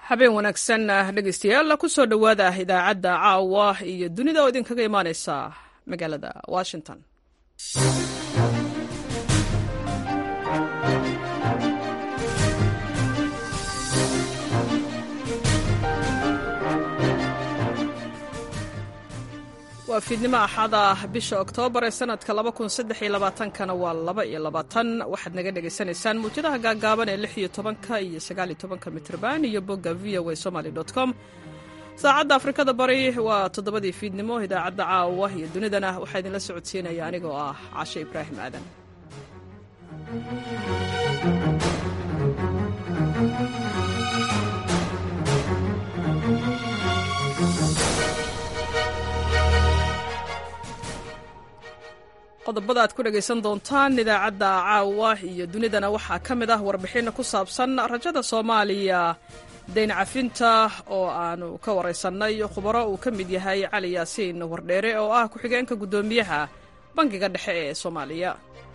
habeen wanaagsan dhegeystayaal kusoo dhowaada idaacadda caawa iyo dunida oo idinkaga imaaneysa magaalada washington waa fiidnimo axada bisha oktoobar ee sanadka kana waa laba iyo labaatan waxaad naga dhegaysanaysaan muujadaha gaagaaban ee lix iyo tobanka iyo sagaal iyo tobanka mitrban iyo bogga v o a somaly com saacadda afrikada bari waa toddobadii fiidnimo idaacadda caawa iyo dunidana waxaa idinla socodsiinaya anigoo ah cashe ibraahim aadan qodobada aad ku dhegaysan doontaan idaacadda caawa iyo dunidana waxaa ka mid ah warbixin ku saabsan rajada soomaaliya dayn cafinta oo aanu ka waraysannay khubaro uu ka mid yahay cali yaasiin wardheere oo ah ku-xigeenka guddoomiyaha bangiga dhexe ee soomaaliya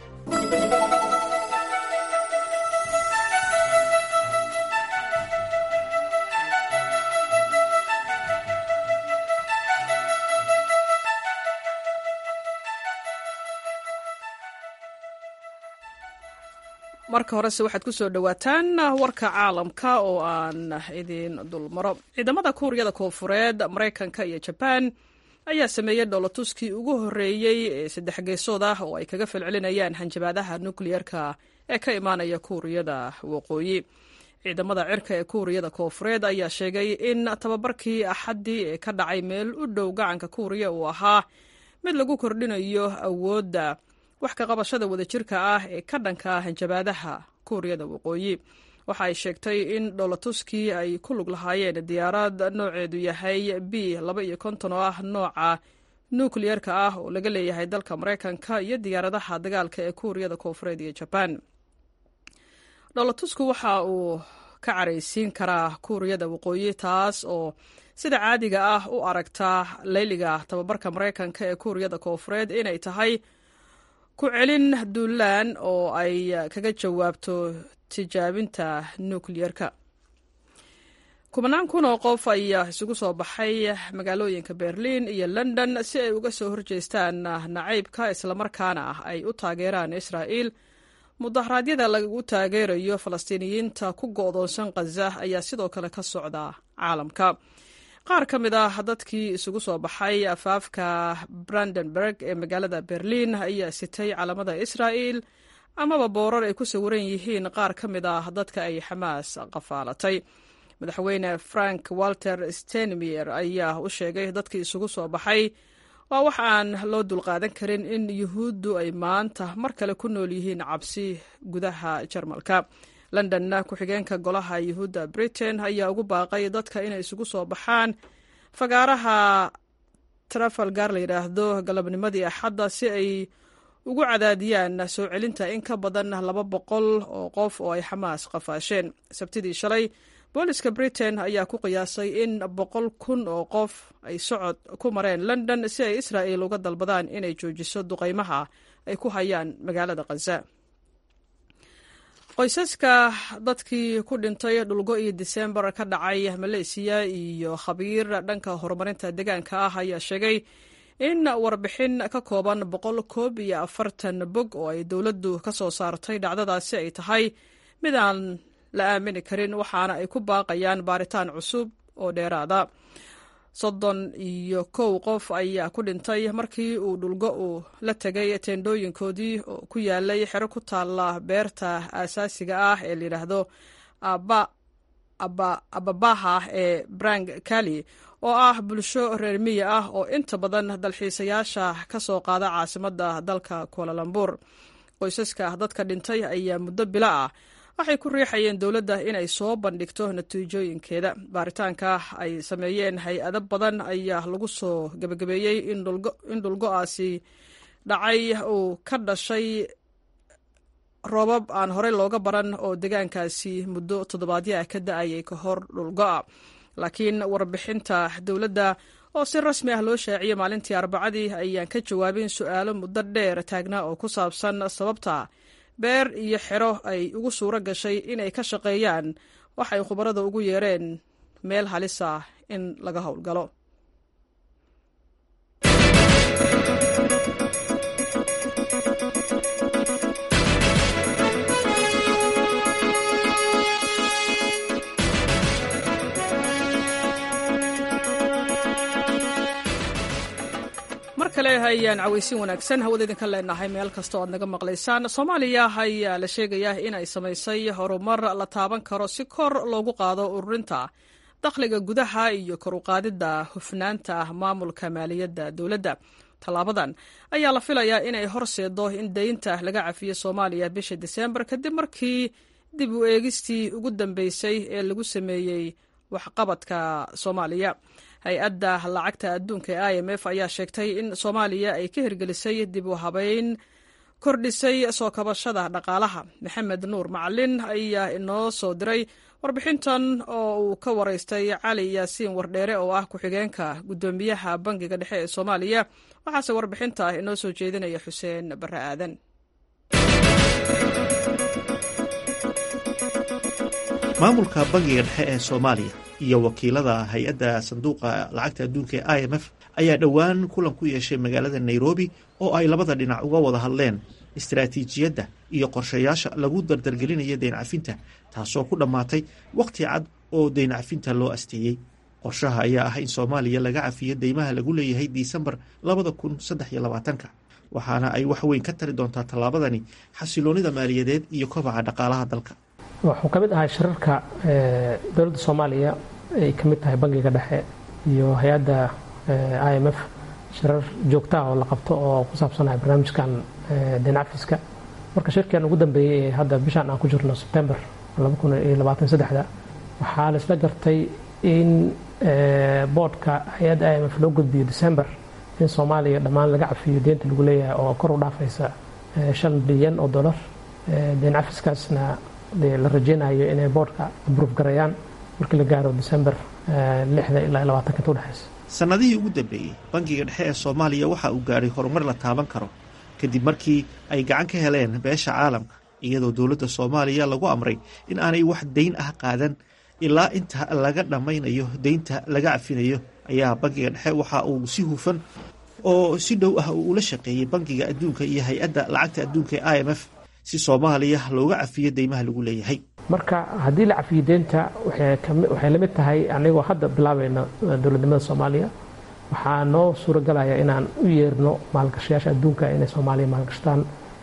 marka horese waxaad ku soo dhowaataan warka caalamka oo aan idin dulmaro ciidamada kuuriyada koonfureed maraykanka iyo jabaan ayaa sameeyey dhoolatuskii ugu horreeyey ee saddex geesood ah oo ay kaga falcelinayaan hanjabaadaha nukliyeerka ee ka imaanaya kuuriyada waqooyi ciidamada cirka ee kuuriyada koonfureed ayaa sheegay in tababarkii axaddii ee ka dhacay meel u dhow gacanka kuuriya uu ahaa mid lagu kordhinayo awoodda wax ka qabashada wadajirka ah ee ka dhanka hanjabaadaha kuuriyada waqooyi waxa ay sheegtay in dhoolatuskii ay ku lug lahaayeen diyaarad nooceedu yahay b laba iyo konton oo ah nooca nukliyerka ah oo laga leeyahay dalka maraykanka iyo diyaaradaha dagaalka ee kuuriyada koonfureed iyo jabaan dhoolatusku waxa uu ka caraysiin karaa kuuriyada waqooyi taas oo sida caadiga ah u aragta leyliga tababarka maraykanka ee kuuriyada koonfureed inay tahay ku celin duulaan oo ay kaga jawaabto tijaabinta nukliyerka kubanaan kun oo qof ayaa isugu soo baxay magaalooyinka berliin iyo london si ay uga soo horjeestaan nacaybka islamarkaana ay u taageeraan israa'iil mudaharaadyada lagu taageerayo falastiiniyiinta ku go'doonsan khaza ayaa sidoo kale ka socda caalamka qaar ka mid ah dadkii isugu soo baxay afaafka brandenburg ee magaalada berliin ayaa sitay calamada israa'il amaba boorar ay ku sawiran yihiin qaar ka mid ah dadka ay xamaas qafaalatay madaxweyne frank walter stenmier ayaa u sheegay dadkii isugu soo baxay waa wax aan loo dulqaadan karin in yuhuuddu ay maanta mar kale ku nool yihiin cabsi gudaha jarmalka londonna ku-xigeenka golaha yuhuudda britain ayaa ugu baaqay dadka inay isugu soo baxaan fagaaraha trafalgar la yidhaahdo galabnimadii axadda si ay ugu cadaadiyaan soo celinta in ka badan laba boqol oo qof oo ay xamaas qafaasheen sabtidii shalay booliska britain ayaa ku qiyaasay in boqol kun oo qof ay socod ku mareen london si ay israa'il uga dalbadaan inay joojiso duqaymaha ay ku hayaan magaalada khaza qoysaska dadkii ku dhintay dhulgo iyo disembar ka dhacay maleysiya iyo khabiir dhanka horumarinta deegaanka ah ayaa sheegay in warbixin ka kooban boqol koob iyo afartan bog oo ay dowladdu ka soo saartay dhacdadaasi ay tahay mid aan la aamini karin waxaana ay ku baaqayaan baaritaan cusub oo dheeraada soddon iyo kow qof ayaa ku dhintay markii uu dhulgo uu la tegay teendhooyinkoodii oo ku yaalay xero ku taalla beerta aasaasiga ah ee layidhaahdo ababaha ee brang kali oo ah bulsho reer miya ah oo inta badan dalxiisayaasha ka soo qaada caasimadda dalka kualalambur qoysaska dadka dhintay ayaa muddo bilo ah waxay ku riixayeen dowladda inay soo bandhigto natiijooyinkeeda baaritaanka ay sameeyeen hay-ado badan ayaa lagu soo gebagabeeyey in dhulgo-aasi dhacay uu ka dhashay roobab aan horey looga baran oo deegaankaasi muddo toddobaadyo ah ka da-ayay ka hor dhulgo-a laakiin warbixinta dowladda oo si rasmi ah loo shaaciyey maalintii arbacadii ayaan ka jawaabin su-aalo muddo dheer taagnaa oo ku saabsan sababta beer iyo xero ay ugu suuro gashay inay ka shaqeeyaan waxay khubarada ugu yeereen meel halisa in laga howlgalo mar kale ayaan cawaysin wanaagsan hawada idinka leenahay meel kasta o aad naga maqlaysaan soomaaliya ayaa la sheegayaa in ay samaysay horumar la taaban karo si kor loogu qaado ururinta dakhliga gudaha iyo kor uqaadidda hufnaanta maamulka maaliyadda dowladda tallaabadan ayaa la filayaa inay horseedo in deynta laga cafiyo soomaaliya bisha diseembar kadib markii dib u eegistii ugu dambeysay ee lagu sameeyey waxqabadka soomaaliya hay-adda lacagta adduunka ee i m f ayaa sheegtay in soomaaliya ay ka hirgelisay dib u habeyn kordhisay soo kabashada dhaqaalaha maxamed nuur macalin ayaa inoo soo diray warbixintan oo uu ka waraystay cali yaasiin wardheere oo ah ku-xigeenka guddoomiyaha bangiga dhexe ee soomaaliya waxaase warbixinta inoo soo jeedinaya xuseen barre aadan maamulka bangiga dhexe ee soomaaliya iyo wakiilada hay-adda sanduuqa lacagta adduunka ee i m f ayaa dhowaan kulan ku yeeshay magaalada nairobi oo ay labada dhinac uga wada hadleen istaraatiijiyadda iyo qorshayaasha lagu dardargelinayo deyncafinta taasoo ku dhammaatay wakhti cad oo deyncafinta loo asteeyey qorshaha ayaa ah in soomaaliya laga cafiyo deymaha lagu leeyahay disembar labada kun saddex iyo labaatanka waxaana ay wax weyn ka tari doontaa tallaabadani xasiloonida maaliyadeed iyo kobaca dhaqaalaha dalka wuxuu ka mid ahay shirarka dowladda soomaaliya ay ka mid tahay bangiga dhexe iyo hay-adda i m f shirar joogtaah oo la qabto oo ku saabsanahay barnaamijkan deencafiska marka shirkan ugu dambeeyey ee hadda bishaan aan ku jirno sebtembar waxaa la isla gartay in boodhka hay-adda i m f loo gudbiyo december in soomaaliya dhammaan laga cafiyo deenta lagu leeyahay oo kor u dhaafaysa shan bilyan oo dolar deen cafiskaasna la rajeynayo inay boodhka abruuf garayaan markii la gaaro december lixda ilaa labaatanka inta udhexaysa sannadihii ugu dambeeyey bangiga dhexe ee soomaaliya waxa uu gaadhay horumar la taaban karo kadib markii ay gacan ka heleen beesha caalamka iyadoo dowladda soomaaliya lagu amray in aanay wax dayn ah qaadan ilaa inta laga dhammaynayo deynta laga cafinayo ayaa bangiga dhexe waxa uu si hufan oo si dhow ah uu ula shaqeeyey bangiga adduunka iyo hay-adda lacagta adduunka ee i m f si soomaaliya looga cafiyo deymaha lagu leeyahay marka haddii la cafiyo deenta waxay la mid tahay anigoo hadda bilaabayno dowladnimada soomaaliya waxaa noo suuragalaya inaan u yeerno maalgashayaasha adduunka inay soomaaliya maalgashtaan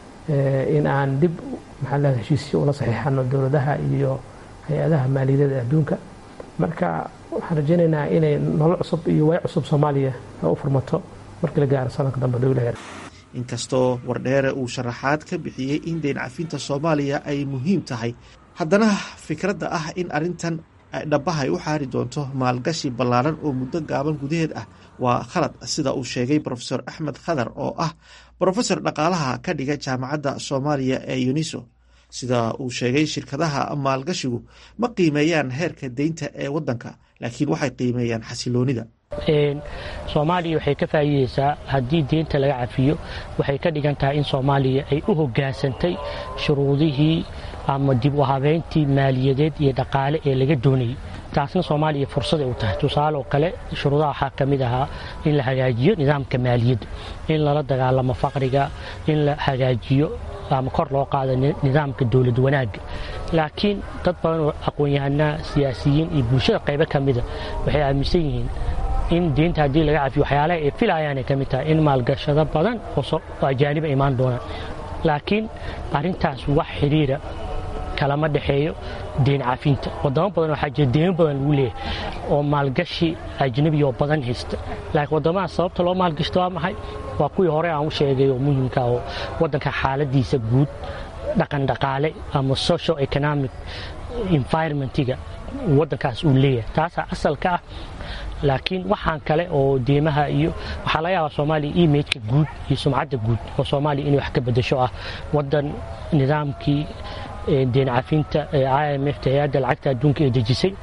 in aan dib maxaa leedahay heshiisyo ula saxiixano dowladaha iyo hay-adaha maaliyadeed ee adduunka marka waxaan rajeynaynaa inay nolol cusub iyo way cusub soomaaliya u furmato markii la gaaro sanadka dambe dowlaheeda inkastoo wardheere uu sharaxaad ka bixiyey in deyn cafinta soomaaliya ay muhiim tahay haddana fikradda ah in arrintan dhabahay u xaari doonto maalgashi ballaaran oo muddo gaaban gudaheed ah waa khalad sida uu sheegay profesor axmed khadar oo ah brofesor dhaqaalaha ka dhiga jaamacadda soomaaliya ee uniso sida uu sheegay shirkadaha maalgashigu ma qiimeeyaan heerka deynta ee waddanka laakiin waxay qiimeeyaan xasiloonida soomaaliya waxay ka faa'iideysaa haddii deynta laga cafiyo waxay ka dhigan tahay in soomaaliya ay u hoggaansantay shuruudihii ama dib u habeyntii maaliyadeed iyo dhaqaale ee laga doonayay taasna soomaaliya fursaday u tahay tusaale oo kale shuruudaha waxaa ka mid ahaa in la hagaajiyo nidaamka maaliyadda in lala dagaalamo faqriga in la hagaajiyo ama kor loo qaado nidaamka dowlad wanaagga laakiin dad badan oo aqoon-yahanaa siyaasiyiin iyo bulshada qaybo ka mida waxay aaminsan yihiin in deynta haddii laga cafiyo waxyaalaha ay filayaanay ka mid tahay in maalgashado badan oo ajaaniba imaan doonaan laakiin arrintaas wax xidhiira kalama dhexeeyo deyn cafinta wadamo badan waxaa jira deymo badan lagu leeyahay oo maalgashi ajnabi oo badan haysta laakiin waddamahaas sababta loo maalgashto waa maxay waa kuwii hore aan u sheegay oo muhimka oo waddanka xaaladiisa guud dhaqan dhaqaale ama social economic environmentiga waddankaas uu leeyahay taasaa asalka ah laakiin waxaan kale oo deemaha iyo waxaa laga yaabaa soomaaliya imageka guud iyo sumcadda guud oo soomaaliya inay wax ka bedasho ah waddan nidaamkii deen cafinta i m f hay-adda lacagta adduunka ee dejisay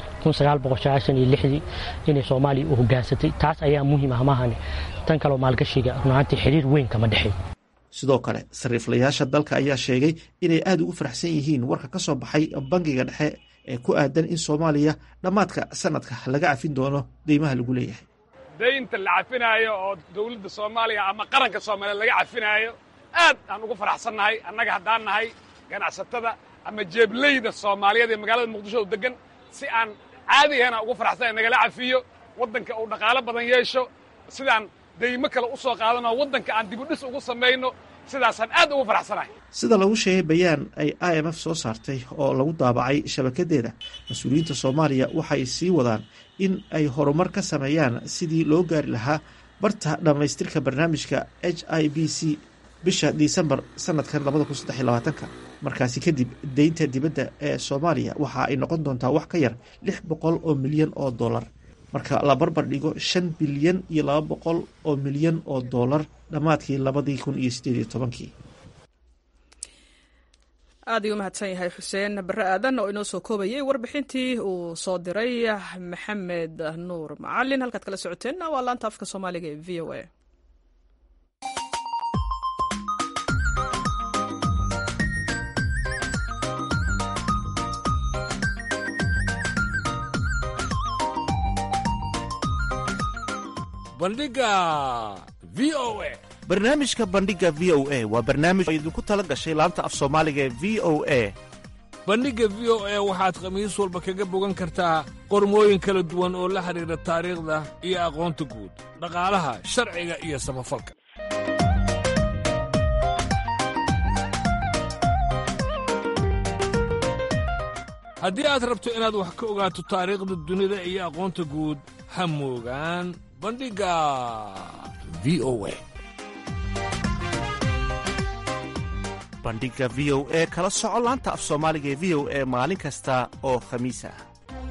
inay soomaaliya u hogaansatay taas ayaa muhiim ah maahane tan kaleo maalgashiga runaantii xiriir weyn kama dhexeey sidoo kale sariiflayaasha dalka ayaa sheegay inay aada ugu faraxsan yihiin warka ka soo baxay bangiga dhexe ee ku aadan in soomaaliya dhammaadka sanadka laga cafin doono deymaha lagu leeyahay daynta la cafinaayo oo dawladda soomaaliya ama qaranka soomaaliya laga cafinaayo aad aan ugu faraxsannahay annaga haddaan nahay ganacsatada ama jeebleyda soomaaliyeed ee magaalada muqdisho u deggan si aan caadi ahana ugu faraxsanay nagala cafiyo waddanka uu dhaqaalo badan yeesho sidaan daymo kale u soo qaadanoo waddanka aan dibudhis ugu samayno sidaasaan aad ugu faraxsanahay sida lagu sheegay bayaan ay i m f soo saartay oo lagu daabacay shabakadeeda mas-uuliyiinta soomaaliya waxay sii wadaan in ay horumar ka sameeyaan sidii loo gaari lahaa barta dhammaystirka barnaamijka h i b c bisha disembar sanadkan labada kun saddex iyo labaatanka markaasi kadib deynta dibadda ee soomaaliya waxa ay noqon doontaa wax ka yar lix boqol oo milyan oo dollar marka la barbar dhigo shan bilyan iyo laba boqol oo milyan oo dollar dhammaadkii labadii kun iyo sideed iyo tobankii aad ayuu umahadsan yahay xuseen bare aadan oo inoo soo koobayay warbixintii uu soo diray maxamed nuur macalin halkaad kala socoteenna waa laanta afka soomaaliga ee v o a bandhiga v o a barnaamijka bandhiga v o a waa barnaamij oo idinku tala gashay laanta af soomaaliga ee v o a bandhigga v o a waxaad khamiis walba kaga bogan kartaa qormooyin kala duwan oo la xidhiidha taariikhda iyo aqoonta guud dhaqaalaha sharciga iyo samafalka haddii aad rabto inaad wax ka ogaato taariikhda dunida iyo aqoonta guud ha moogaan bandhigga v o a bandhiga v o e kala soco laanta af soomaaliga ee v o e maalin kasta oo khamiis ah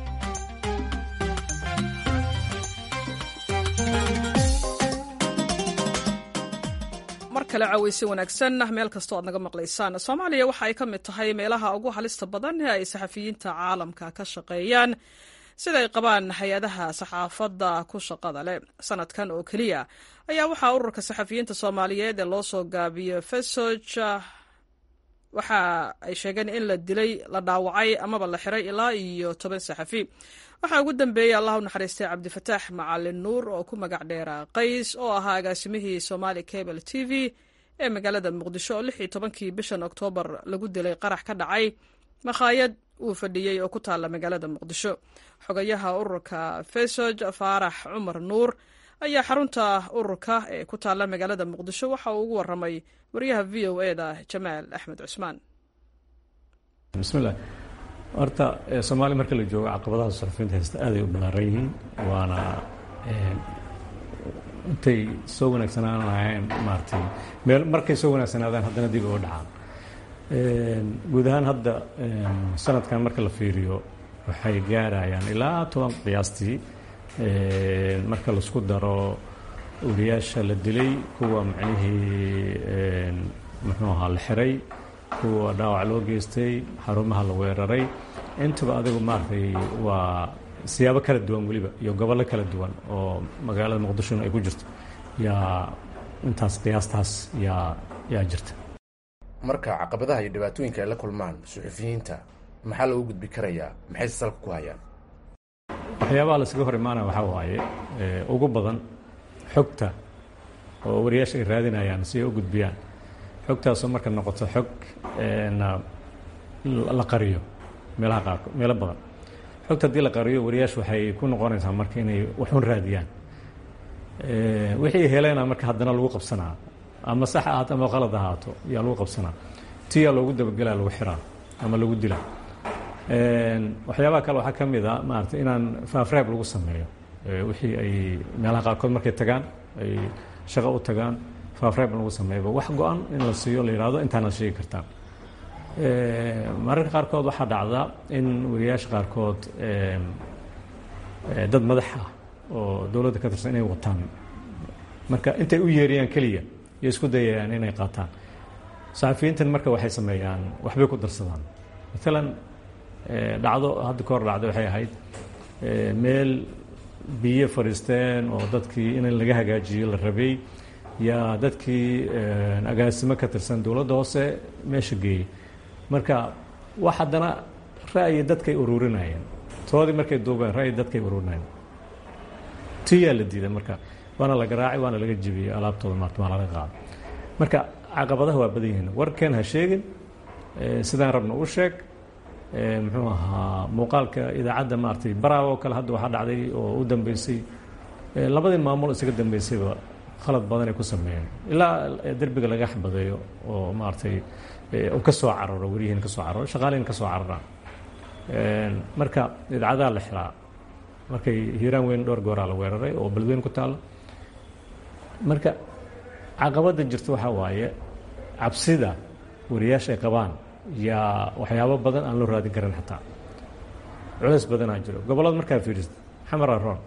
mar kale caweysi wanaagsan meel kastoo aad naga maqlaysaan soomaaliya waxa ay ka mid tahay meelaha ugu halista badan ee ay saxafiyiinta caalamka ka shaqeeyaan sida ay qabaan hay-adaha saxaafadda ku shaqada leh sanadkan oo keliya ayaa waxaa ururka saxafiyiinta soomaaliyeed ee loo soo gaabiyo fesoj waxa ay sheegeen in la dilay la dhaawacay amaba la xiray ilaa iyo toban saxafi waxaa ugu dambeeyey allah u naxariistay cabdifataax macalin nuur oo ku magac dheera qays oo ahaa agaasimihii somali cable t v ee magaalada muqdisho oo lix iyo tobankii bishan oktoobar lagu dilay qarax ka dhacay makhaayad uu fadhiyey oo ku taalla magaalada muqdisho xogayaha ururka fesoj faarax cumar nuur ayaa xarunta ururka ee ku taalla magaalada muqdisho waxa uu ugu waramay wariyaha v o e da jamaal axmed cusmaan bismillaah horta soomaaliya marka la joogo caqabadaha suxufiyiinta haysta aaday u ballaaran yihiin waana intay soo wanaagsanaan lahayn maaratay meel markay soo wanaagsanaadaan haddana dib uga dhacaan guud ahaan hadda sanadkan marka la fiiriyo waxay gaarayaan ilaa toban qiyaastii marka laisku daro wariyaasha la dilay kuwa macnihii muxuu ahaa la xiray kuwa dhaawac loo geystay xarumaha la weeraray intaba adigu maaragtay waa siyaabo kala duwan weliba iyo gobollo kala duwan oo magaalada muqdishona ay ku jirto yaa intaas qiyaastaas yaa yaa jirta marka caqabadaha iyo dhibaatooyinka ay la kulmaan suxufiyiinta maxaa loogu gudbi karayaa maxayse salka ku hayaan waxyaabaha laysaga hor imaanaya waxaa waaye ugu badan xogta oo wariyaasha ay raadinayaan si ay u gudbiyaan xogtaasoo marka noqoto xog la qariyo meelaha qaarkood meelo badan xogta haddii la qariyo wariyaashu waxay ku noqonaysaa marka inay waxun raadiyaan wixii heleena marka haddana lagu qabsanaa ama sax ahaato ama qalad ahaato yaa lagu qabsanaa tiyaa loogu dabagelaa lagu xiraa ama lagu dilaa waxyaabaha kale waxaa ka mid a maarata inaan faafraab lagu sameeyo wixii ay meelaha qaarkood markay tagaan ay shaqo u tagaan faafraab lagu sameeyaba wax go-an in la siiyo la yihahdo intaana sheegi kartaan mararka qaarkood waxaa dhacda in wariyaasha qaarkood dad madax ah oo dowladda ka tirsan inay wataan marka intay u yeeriyaan keliya iyo isku dayayaan inay qaataan saxafiyiintan marka waxay sameeyaan waxbay ku darsadaan maalan dhacdo hadda ka hor dhacday waxay ahayd meel biyo fadhiisteen oo dadkii in laga hagaajiyo la rabay yaa dadkii agaasimo ka tirsan dowladda hoose meesha geeyey marka wax haddana ra'yi dadkay ururinayeen toodii markay duubeen ra'yi dadkay ururinayeen tiyaa la diiday marka waana la garaacay waana laga jebiyey alaabtooda maarta waa laga qaaday marka caqabadaha waa badan yihiin warkeen ha sheegin sidaan rabna u sheeg muxuu ahaa muuqaalka idaacadda maaragtay baraawo kale hadda waxaa dhacday oo u dambeysay labadii maamul isaga dambeysayba khalad badan ay ku sameeyeen ilaa derbiga laga xbadeeyo oo maaragtay uu ka soo cararo weriyihiin ka soo cararo shaqaalihin ka soo cararaan marka idaacadaha la xiraa markay hiiraan weyn dhowr gooraa la weeraray oo beledweyn ku taalla marka caqabadda jirta waxaa waaye cabsida wariyaasha ay qabaan yaa waxyaabo badan aan loo raadin karin xataa culeys badanaa jiro gobollada markaa fiirista xamar aroon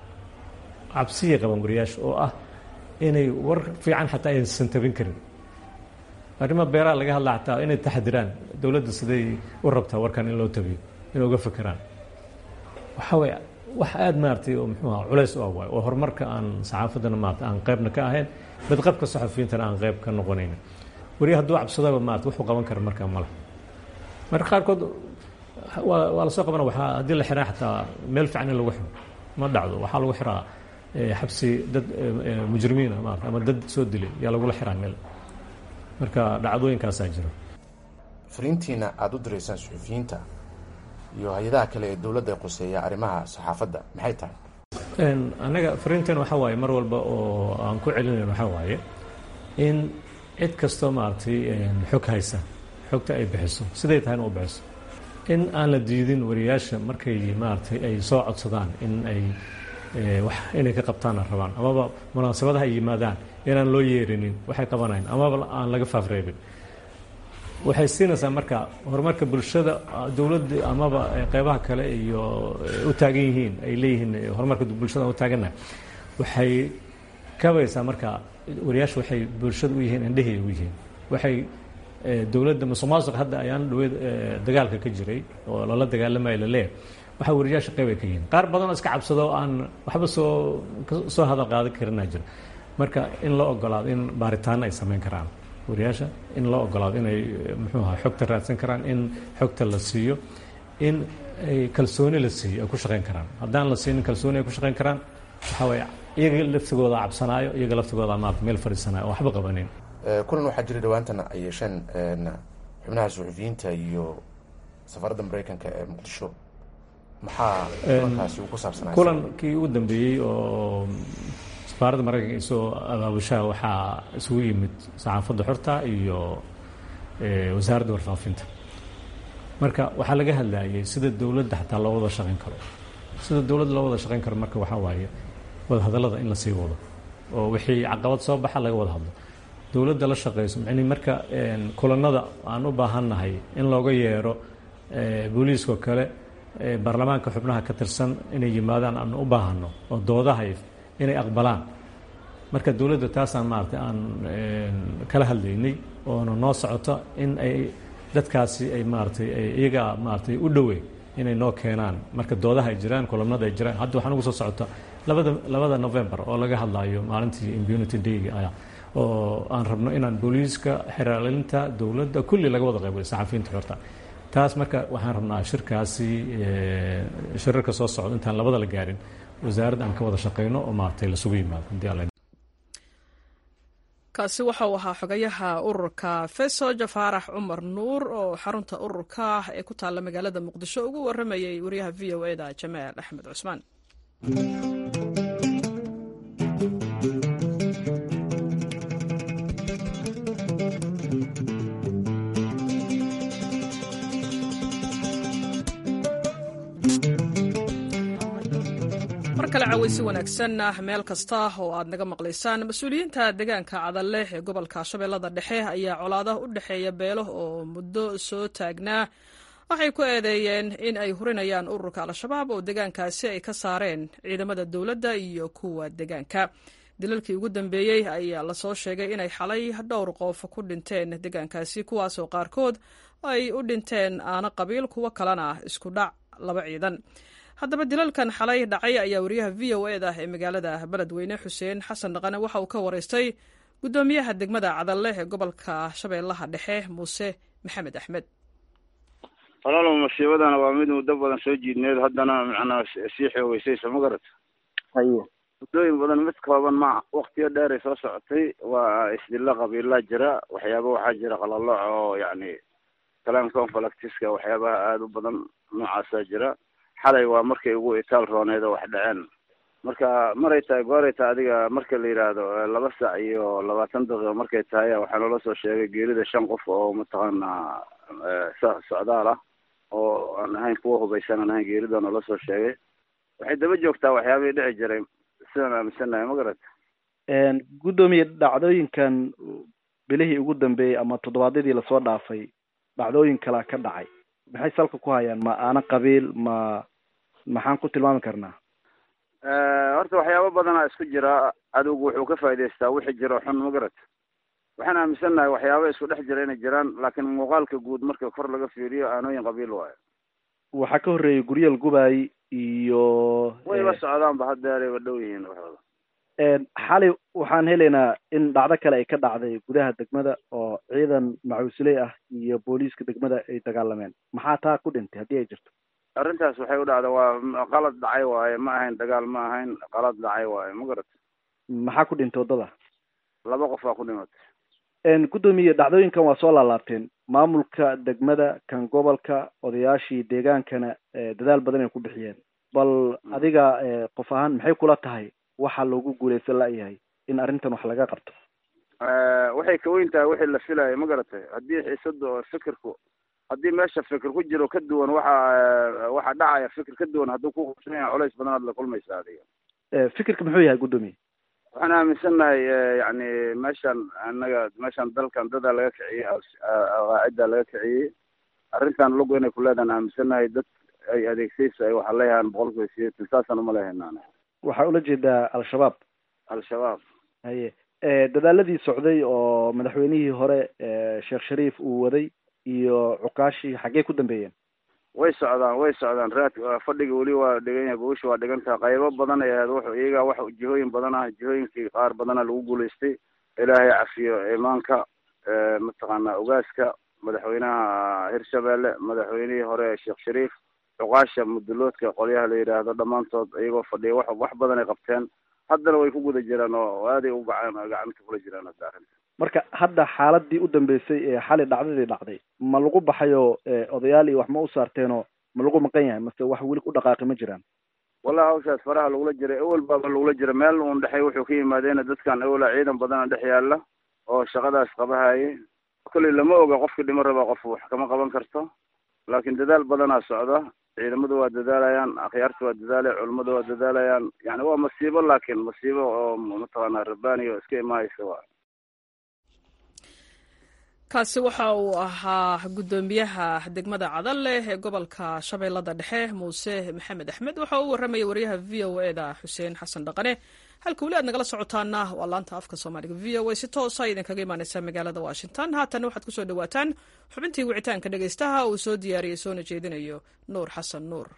cabsiyay qabaan wariyaasha oo ah inay war fiican xataa aysan tabin karin arrima beeraha laga hadla xataa inay taxdiraan dowladda siday u rabtaa warkan in loo tabiyo inay uga fekeraan waxaa way wax aada maaragtay oo muxuu aha culays u ah waay oo horumarka aan saxaafaddana maarata aan qaybna ka ahayn badqabka saxafiyiintana aan qayb ka noqonaynin weri hadduu cabsadaba maarata wuxuu qaban kara markaa male marka qaarkood waa waa lasoo qabana waxaa haddii la xiraa xataa meel fiican in lagu xiro ma dhacdo waxaa lagu xiraa xabsi dad mujrimiina maarata ama dad soo dilay yaa lagula xiraa meel marka dhacdooyinkaasaa jira fariintiina aada u diraysaan suxufiyiinta iyo hay-adaha kale ee dowladda ay quseeya arrimaha saxaafadda maxay tahay anaga fariinteen waxaa waaye mar walba oo aan ku celinayn waxaa waaye in cid kastoo maaragtay xog haysa xogta ay bixiso siday tahayna u bixiso in aan la diidin wariyaasha markay maaragtay ay soo codsadaan in ay wax inay ka qabtaana rabaan amaba munaasabadaha ay yimaadaan inaan loo yeerinin waxay qabanayn amaba aan laga faafreebin waxay siinaysaa marka horumarka bulshada dowladda amaba qeybaha kale iyo u taagan yihiin ay leeyihiin horumarka bulshada u taagannahay waxay kabaysaa marka wariyaasha waxay bulshada u yihiin indhehay u yihiin waxay dowladda musuq maasuq hadda ayaan dhaweyd dagaalka ka jiray oo lala dagaalamayo laleeyahay waxaa wariyaasha qeyb ay ka yihiin qaar badan oo iska cabsado aan waxba soo soo hadal qaadan karinaa jira marka in loo ogolaado in baaritaano ay samayn karaan wariyaasha in loo ogolaado inay muxuu aha xogta raadsan karaan in xogta la siiyo in ay kalsooni la siiyo ay ku shaqayn karaan haddaan la siinin kalsooni ay ku shaqayn karaan waxaa waye iyaga laftigooda cabsanaayo iyaga laftigooda maarata meel fadhiisanayo oo waxba qabanin kulan waxaa jira dhawaantana ay yeesheen xubnaha suxufiyiinta iyo safaradda maraykanka ee muqdisho maxaa kulankaasi uu ku saabsanay kulankii ugu dambeeyey oo safaaradda maraykanka isoo abaabushaha waxaa isugu yimid saxaafadda xorta iyo wasaaradda warfaafinta marka waxaa laga hadlayay sida dowladda xataa loo wada shaqayn karo sida dowladda loo wada shaqayn karo marka waxaa waaye wadahadallada in la sii wado oo wixii caqabad soo baxa laga wada hadlo dowladda la shaqayso mani marka kulanada aan u baahannahay in looga yeero booliiskao kale baarlamaanka xubnaha ka tirsan inay yimaadaan aan u baahano oo doodaha inay aqbalaan marka dowladda taasaan maarata aan kala hadlaynay oona noo socoto in ay dadkaasi ay maaratay iyaga maaratay u dhoweyn inay noo keenaan marka doodaha ay jiraan kulamada ay jiraan hadda waxaan ugu soo socota labada labada november oo laga hadlayo maalintii impunity dayga ah oo aan rabno inaan booliiska xeraalinta dowladda kulli laga wada qaybo saxafiyiinta xorta taas marka waxaan rabnaa shirkaasi shirarka soo socda intaan labada la gaarin wasaaradda aan ka wada shaqayno oo maaragtay lasugu yimaado hadii alla kaasi waxauu ahaa xogayaha ururka feso jafaarax cumar nuur oo xarunta ururka ee ku taalla magaalada muqdisho ugu waramayay wariyaha v o eda jamaal axmed cusmaan mar kale caweysi wanaagsan meel kasta oo aad naga maqlaysaan mas-uuliyiinta deegaanka cadalleh ee gobolka shabeellada dhexe ayaa colaadaha u dhexeeya beelo oo muddo soo taagnaa waxay ku eedeeyeen in ay hurinayaan ururka al-shabaab oo deegaankaasi ay ka saareen ciidamada dowladda iyo kuwa deegaanka dilalkii ugu dambeeyey ayaa lasoo sheegay inay xalay dhowr qof ku dhinteen deegaankaasi kuwaasoo qaarkood ay u dhinteen aana qabiil kuwo kalena isku dhac laba ciidan haddaba dilalkan xalay dhacay ayaa wariyaha v o eda ee magaalada beledweyne xuseen xasan dhaqane waxa uu ka waraystay guddoomiyaha degmada cadalle ee gobolka shabeellaha dhexe muuse maxamed axmed walaalow masiibadana waa mid muddo badan soo jiidneed haddana macnaa sii xoogeysaysa ma garata haye muddooyin badan mid kooban ma waktiyo dheeray soo socotay waa isdilla qabiilaa jira waxyaaba waxaa jira qalalooc oo yacni kalaan conflictiska waxyaabaha aada u badan noocaasaa jira xalay waa markay ugu itaal rooneed oo wax dhaceen marka maray tahay gooray tahay adiga marka la yidhaahdo laba sac iyo labaatan daqiiqo markay tahay waxaa noola soo sheegay geerida shan qof oo mataqaanaa socdaal ah oo aan ahayn kuwa hubaysan aan ahayn geerida noola soo sheegay waxay daba joogtaa waxyaabihii dhici jiray sidaan aaminsanahay ma garata guddoomiye dhacdooyinkan bilihii ugu dambeeyey ama toddobaadyadii lasoo dhaafay dhacdooyin kalaa ka dhacay maxay salka ku hayaan ma aana qabiil ma maxaan ku tilmaami karnaa horta waxyaabo badanaa isku jira cadowgu wuxuu ka faa'idaystaa wixii jiro xun ma garata waxaan aaminsannahay waxyaaba isku dhex jira inay jiraan laakiin muuqaalka guud marka kor laga fiiriyo aanooyin qabiil waayo waxaa ka horreeyay guryal gubaay iyo wayba socdaanba haddeerayba dhow yihiin waxooda xalay waxaan helaynaa in dhacdo kale ay ka dhacday gudaha degmada oo ciidan macuusiley ah iyo booliiska degmada ay dagaalameen maxaa taa ku dhintay haddii ay jirto arrintaas waxay u dhacda waa qalad dhacay waaye ma ahayn dagaal ma ahayn qalad dhacay waaye ma garata maxaa ku dhintay waddada laba qof aa ku dhimatay guddoomiye dhacdooyinkan waa soo laalaabteen maamulka degmada kan gobolka odayaashii deegaankana dadaal badan ay ku bixiyeen bal adiga qof ahaan maxay kula tahay waxaa loogu guuleysan la-yahay in arrintan wax laga qabto waxay ka weyn tahay wixii la filayo ma garatay haddii xiisada oo fikirku haddii meesha fikir ku jiro ka duwan waxa waxa dhacaya fikir ka duwan hadduu ku qabsan yahay culays badan aad la kulmaysa adiga fikirka muxuu yahay guddoomiye waxaan aaminsannahay yacni meeshan annaga meeshan dalkan dadaa laga kiciyey qaaciddaa laga kiciyey arrintan lugu inay ku leedaan aaminsannahay dad ay adeegsayso ay waxa leeyahaan boqol kiiba sideetan saasaan uma lehaynaan waxaa ula jeedaa al-shabaab al-shabaab haye dadaaladii socday oo madaxweynihii hore sheekh shariif uu waday iyo cukaashii xaggee ku dambeeyeen way socdaan way socdaan raad fadhiga weli waa dhigan yahay gogosha waa dhigan tahay qaybo badan ay ahayd wuxuu iyagaa wax jihooyin badan ah jihooyinkii qaar badana lagu guulaystay ilaahay cafiyo imaanka mataqaanaa ogaaska madaxweynaha hirshabeelle madaxweynihii hore sheekh shariif cuqaasha muduloodka qolyaha la yidhaahdo dhammaantood iyagoo fadhiya wax wax badan ay qabteen haddana way ku guda jiraan oo aaday u gacan gacanta kula jiraan hadda arrinta marka hadda xaaladii u dambeysay ee xali dhacdadii dhacday ma lagu baxayo odayaal iyo wax ma u saarteenoo ma lagu maqan yahay mase wax weli ku dhaqaaqi ma jiraan wallahi hawshaas faraha lagula jiray ewel baaba lagula jira meel uun dhexey wuxuu ka yimaadeena dadkan ewela ciidan badana dhex yaala oo shaqadaas qabahaye kolley lama oga qofka dhimo raba qof wax kama qaban karto laakiin dadaal badanaa socda ciidamadu waa dadaalayaan akhyaarta waa dadaalaya culummadu waa dadaalayaan yani waa masiibo laakiin masiibo oo mataqaanaa rabbaani oo iska imaaysa waa kaasi waxa uu ahaa guddoomiyaha degmada cadalleh ee gobolka shabeellada dhexe muuse maxamed axmed waxa uu warramaya wariyaha v o e da xuseen xasan dhaqane halka weli aad nagala socotaana waa laanta afka soomaaliga v o a si toosa idinkaga imaaneysa magaalada washington haatana waxaad kusoo dhawaataan xubintii wicitaanka dhegeystaha uu soo diyaariyey soona jeedinayo nuur xasan nuur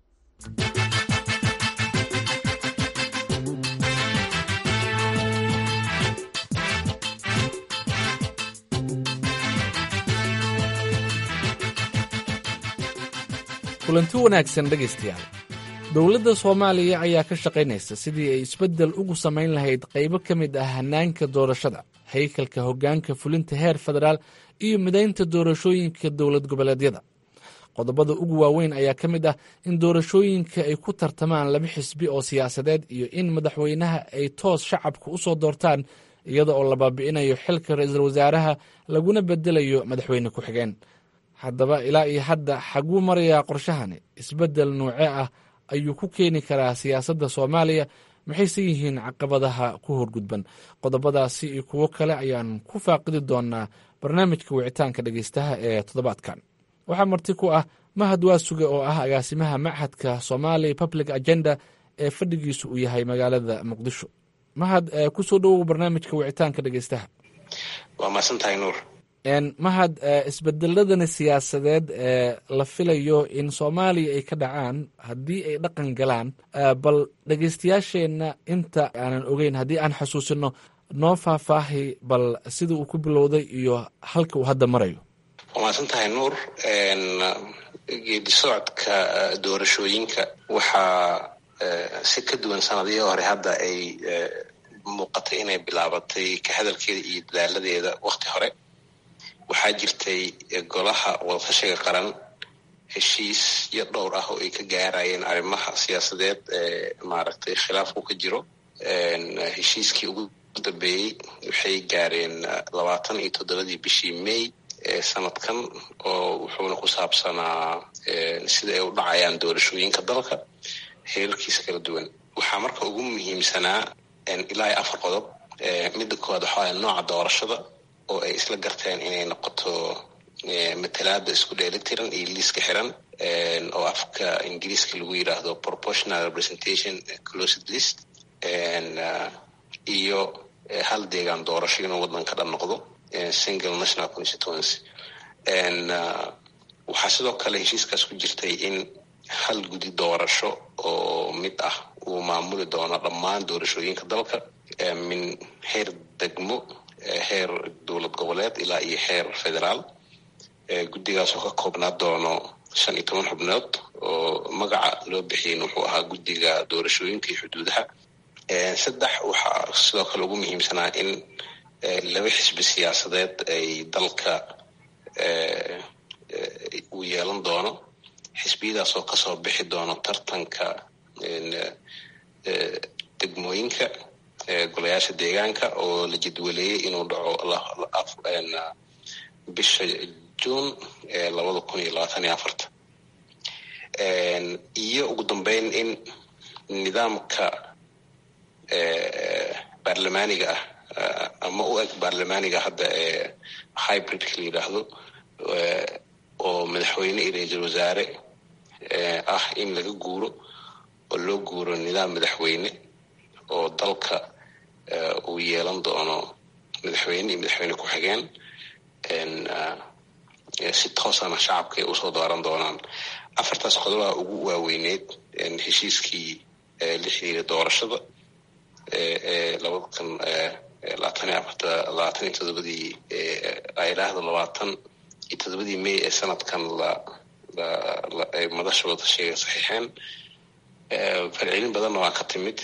kulanti wanaagsan dhegaystayaal dowladda soomaaliya ayaa ka shaqaynaysa sidii ay isbeddel ugu samayn lahayd qaybo ka mid ah hannaanka doorashada haykalka hoggaanka fulinta heer federaal iyo midaynta doorashooyinka dowlad goboleedyada qodobada ugu waaweyn ayaa ka mid ah in doorashooyinka ay ku tartamaan laba xisbi oo siyaasadeed iyo in madaxweynaha ay toos shacabka u soo doortaan iyada oo la baabi'inayo xilka ra-iisul wasaaraha laguna bedelayo madaxweyne ku-xigeen haddaba ilaa iyo hadda xaguu marayaa qorshahani isbeddel nuuce ah ayuu ku keeni karaa siyaasadda soomaaliya maxayse yihiin caqabadaha ku horgudban qodobadaasi iyo kuwo kale ayaan ku faaqidi doonaa barnaamijka wicitaanka dhegeystaha ee toddobaadkan waxaa marti ku ah mahad waasuge oo ah agaasimaha machadka somali public agenda ee fadhigiisu uu yahay magaalada muqdisho mahad kusoo dhowow barnaamijka wicitaanka dhegeystaha waa mahadsantahay nuur mahad isbedeladani siyaasadeed ee la filayo in soomaaliya ay ka dhacaan haddii ay dhaqan galaan bal dhegeystayaasheenna inta aanan ogeyn haddii aan xasuusino noo faahfaahi bal sida uu ku bilowday iyo halka uu hadda marayo waa mahadsan tahay nuur geedi socodka doorashooyinka waxaa si ka duwan sanadihii hore hadda ay muuqatay inay bilaabatay ka hadalkeeda iyo dadaaladeeda wakti hore waxaa jirtay golaha wadashiga qaran heshiisyo dhowr ah oo ay ka gaarayeen arrimaha siyaasadeed ee maaragtay khilaafku ka jiro heshiiskii ugu dambeeyey waxay gaareen labaatan iyo toddobadii bishii may ee sanadkan oo wuxuuna ku saabsanaa sida ay u dhacayaan doorashooyinka dalka heerarkiisa kala duwan waxaa marka ugu muhiimsanaa ilaa iyo afar qodob midda koowaad waxaa nooca doorashada oo ay isla garteen inay noqoto matalaada isku dheelitiran iyo liiska xiran oo afka ingiriiska lagu yidhaahdo proportional representation closed list iyo hal deegaan doorasho inuu waddanka dhan noqdo single national constituency waxaa sidoo kale heshiiskaas ku jirtay in hal gudi doorasho oo mid ah uu maamuli doono dhammaan doorashooyinka dalka min heer degmo heer dowlad goboleed ilaa iyo heer federaal guddigaas oo ka koobnaa doono shan iyo toban xubnood oo magaca loo bixiyin wuxuu ahaa guddiga doorashooyinka iyo xuduudaha saddex waxaa sidoo kale ugu muhiimsanaa in laba xisbi siyaasadeed ay dalka uu yeelan doono xisbiyadaas oo kasoo bixi doono tartanka degmooyinka golayaasha deegaanka oo la jadwaleeyey inuu dhaco bisha juun labada kun iyo labaatan iyo afarta iyo ugu dambeyn in nidaamka baarlamaaniga ah ama u eg baarlamaaniga hadda ee hybridka la yidhaahdo oo madaxweyne iyo ra-iisul wasaare ah in laga guuro oo loo guuro nidaam madaxweyne oo dalka uu yeelan doono madaxweyne iyo madaxweyne ku-xigeen si toosana shacabka ay usoo dooran doonaan afartaas qodobaha ugu waaweyneyd heshiiskii la xiriira doorashada ee labada kun labaatan iyo afarta labaatan iyo todobadii idhaahda labaatan iyo todobadii may ee sanadkan la ay madasha wadashiga saxiixeen falcelin badanna waa ka timid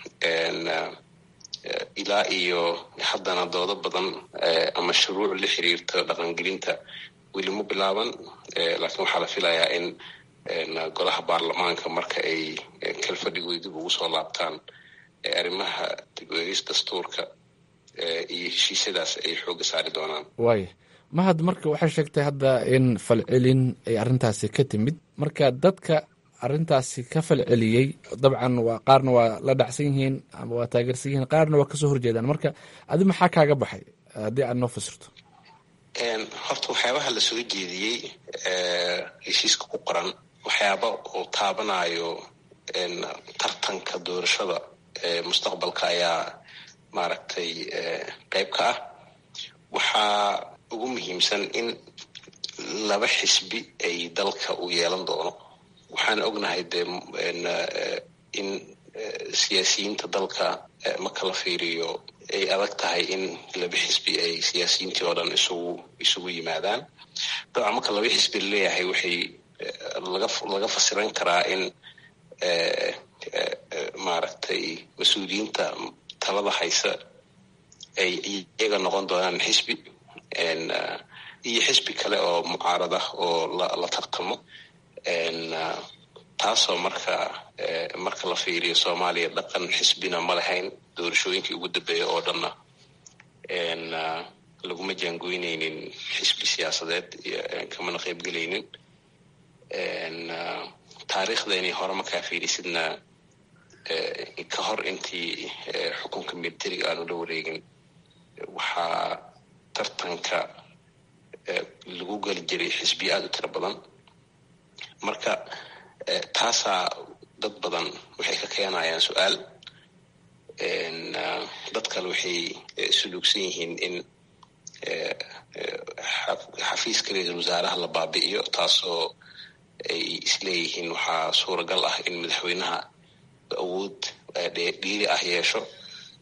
ilaa iyo haddana doodo badan ama shuruuc la xiriirta dhaqangelinta weli ma bilaaban laakiin waxaa la filayaa in golaha baarlamaanka marka ay kalfadhigooda dib ugu soo laabtaan arrimaha dib eegis dastuurka iyo heshiisyadaas ay xooga saari doonaan waaya mahad marka waxay sheegtay hadda in falcelin ay arrintaasi ka timid marka dadka arrintaasi ka falceliyey dabcan waa qaarna waa la dhacsan yihiin ama waa taageersan yihiin qaarna waa kasoo horjeedaan marka adi maxaa kaaga baxay haddii aad noo fasirto horta waxyaabaha la soo jeediyey heshiiska ku qoran waxyaaba uu taabanayo tartanka doorashada mustaqbalka ayaa maaragtay qeyb ka ah waxaa ugu muhiimsan in laba xisbi ay dalka uu yeelan doono waxaan ognahay dee in siyaasiyiinta dalka marka la fiiriyo ay adag tahay in laba xisbi ay siyaasiyiintii oo dhan isugu isugu yimaadaan dabcan marka laba xisbi laleeyahay waxay laga laga fasiran karaa in maaragtay mas-uuliyiinta talada haysa ay iyaga noqon doonaan xisbi iyo xisbi kale oo mucaarada oo la tartamo taasoo marka marka la fiiriyo soomaaliya dhaqan xisbina ma lahayn doorashooyinkii ugu dambeeya oo dhanna laguma jaangoyneynin xisbi siyaasadeed kamana qeybgelaynin taariikhdeeni hore markaa fiirisidna ka hor intii xukunka militariga aanu la wareegin waxaa tartanka lagu geli jiray xisbiya aada u tiro badan marka taasaa dad badan waxay ka keenayaan su-aal dad kale waxay suluugsan yihiin in xafiiska ra-iisul wasaaraha la baabi'iyo taasoo ay isleeyihiin waxaa suuragal ah in madaxweynaha awood dhiiri ah yeesho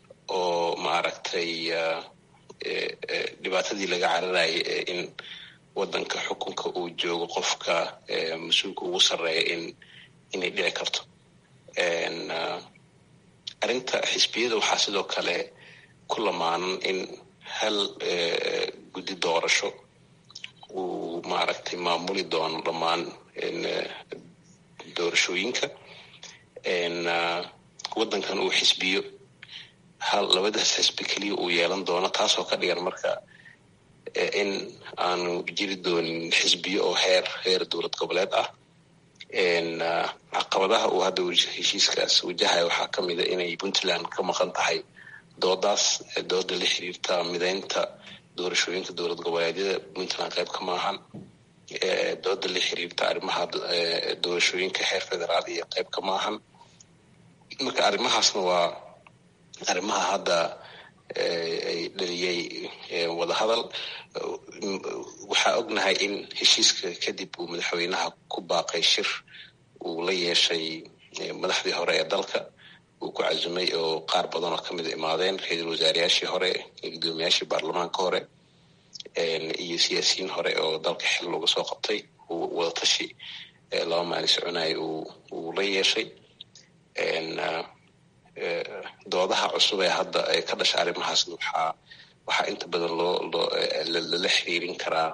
oo maaragtay dhibaatadii laga cararayay in waddanka xukunka uu joogo qofka mas-uulka ugu sarreeya in inay dhici karto arrinta xisbiyada waxaa sidoo kale ku lamaanan in hal guddi doorasho uu maaragtay maamuli doono dhammaan doorashooyinka waddankan uu xisbiyo hal labadaas xisbi keliya uu yeelan doono taasoo ka dhigan marka in aanu jiri doonin xisbiyo oo heer heer dowlad goboleed ah caqabadaha uu hadda heshiiskaas wajahayo waxaa ka mida inay puntland ka maqan tahay doodaas dooda la xiriirta mideynta doorashooyinka dowlad goboleedyada puntland qayb ka maahan dooda la xiriirta arrimaha doorashooyinka heer federaal iyo qayb ka maahan marka arrimahaasna waa arrimaha hadda ay dhaliyey wadahadal waxaa ognahay in heshiiska kadib uu madaxweynaha ku baaqay shir uu la yeeshay madaxdii hore ee dalka uu ku casumay oo qaar badan oo kamida imaadeen ra-iisul wasaarayaashii hore guddoomiyaashii baarlamaanka hore iyo siyaasiyiin hore oo dalka xil looga soo qabtay uu wadatashi laba maalin soconaya uu la yeeshay doodaha cusub ee hadda ka dhasha arrimahaasna waxaa waxaa inta badan loo loo lala xiriirin karaa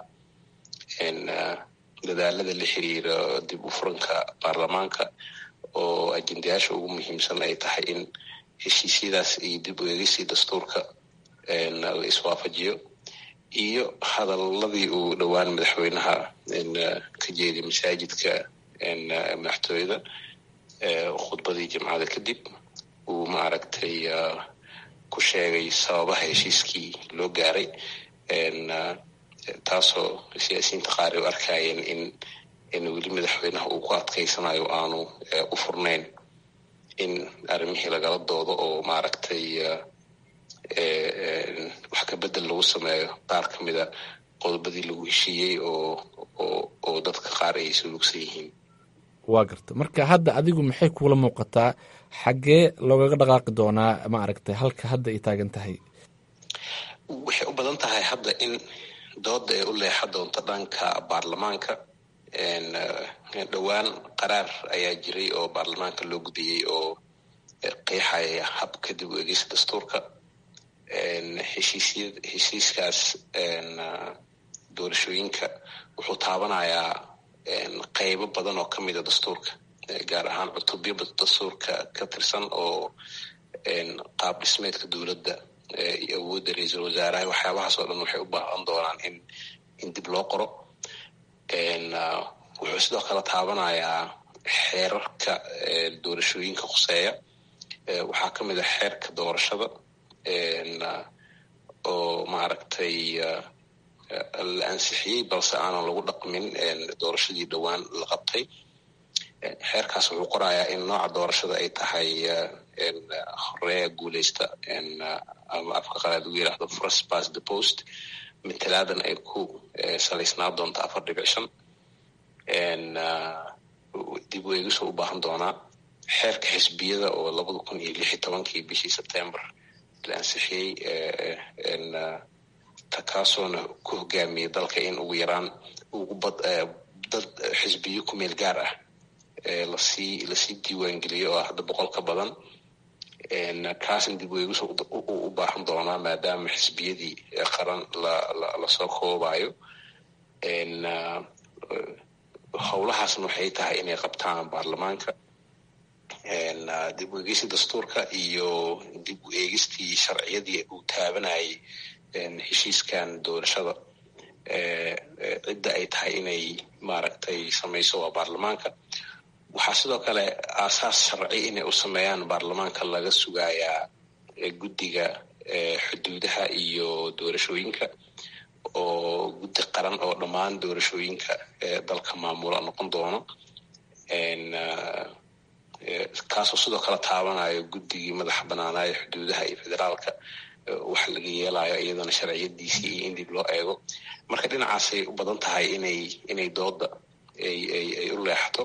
dadaalada la xiriira dib u furanka baarlamaanka oo ajendayaasha ugu muhiimsan ay tahay in heshiisyadaas iyo dib u eegisii dastuurka la iswaafajiyo iyo hadaladii uu dhowaan madaxweynaha ka jeediy masaajidka madaxtooyada khudbadii jimcada kadib uu maaragtay ku sheegay sababaha heshiiskii loo gaaray taasoo siyaasiyiinta qaar ay u arkayeen in in weli madaxweynaha uu ku adkaysanayo aanu u furnayn in arrimihii lagala doodo oo maaragtay wax ka bedel lagu sameeyo qaar ka mida qodobadii lagu heshiiyey oo oo oo dadka qaar ay sulugsan yihiin waa garta marka hadda adigu maxay kuula muuqataa xaggee loogaga dhaqaaqi doonaa ma aragtay halka hadda ay taagan tahay waxay u badan tahay hadda in dooda ay u leexa doonto dhanka baarlamaanka dhowaan qaraar ayaa jiray oo baarlamaanka loo gudiyey oo qeexaya habka dib u egeysa dastuurka heshiisya heshiiskaas doorashooyinka wuxuu taabanayaa qeybo badan oo ka mida dastuurka gaar ahaan cutubyo dastuurka ka tirsan oo qaab dhismeedka dowladda iyo awoodda ra-iisul wasaaraha waxyaabahaas oo dhan waxay u baahan doonaan in in dib loo qoro wuxuu sidoo kale taabanayaa xeerarka doorashooyinka khuseeya waxaa ka mid a xeerka doorashada oo maaragtay la ansixiyey balse aanan lagu dhaqmin doorashadii dhowaan la qabtay xeerkaas wuxuu qorayaa in nooca doorashada ay tahay horeeya guuleysta ama afka qalaad ugu yidhaahdo first pass the post matalaadan ay ku salaysnaa doonta afar dhibic shan dib u eegisoo u baahan doonaa xeerka xisbiyada oo labada kun iyo lix iyo tobankii bishii sebtember la ansixiyey takaasoona ku hogaamiyey dalka in ugu yaraan ugu bad dad xisbiyo ku meel gaar ah lasii lasii diiwaangeliyo oo hadda boqol ka badan kaasna dib u eegis u baahan doonaa maadaama xisbiyadii qaran lasoo koobayo howlahaasna waxay tahay inay qabtaan baarlamaanka dib u eegista dastuurka iyo dib u eegistii sharciyadii uu taabanayay heshiiskan doorashada cidda ay tahay inay maaragtay samayso waa baarlamaanka waxaa sidoo kale aasaas sharci inay u sameeyaan baarlamaanka laga sugayaa guddiga xuduudaha iyo doorashooyinka oo guddi qaran oo dhammaan doorashooyinka dalka maamula noqon doono kaasoo sidoo kale taabanayo guddigii madaxa banaanaayo xuduudaha iyo federaalka waxa laga yeelayo iyadana sharciyadiisii iyo in dib loo eego marka dhinacaasay u badan tahay inay inay dooda ay ay u leexato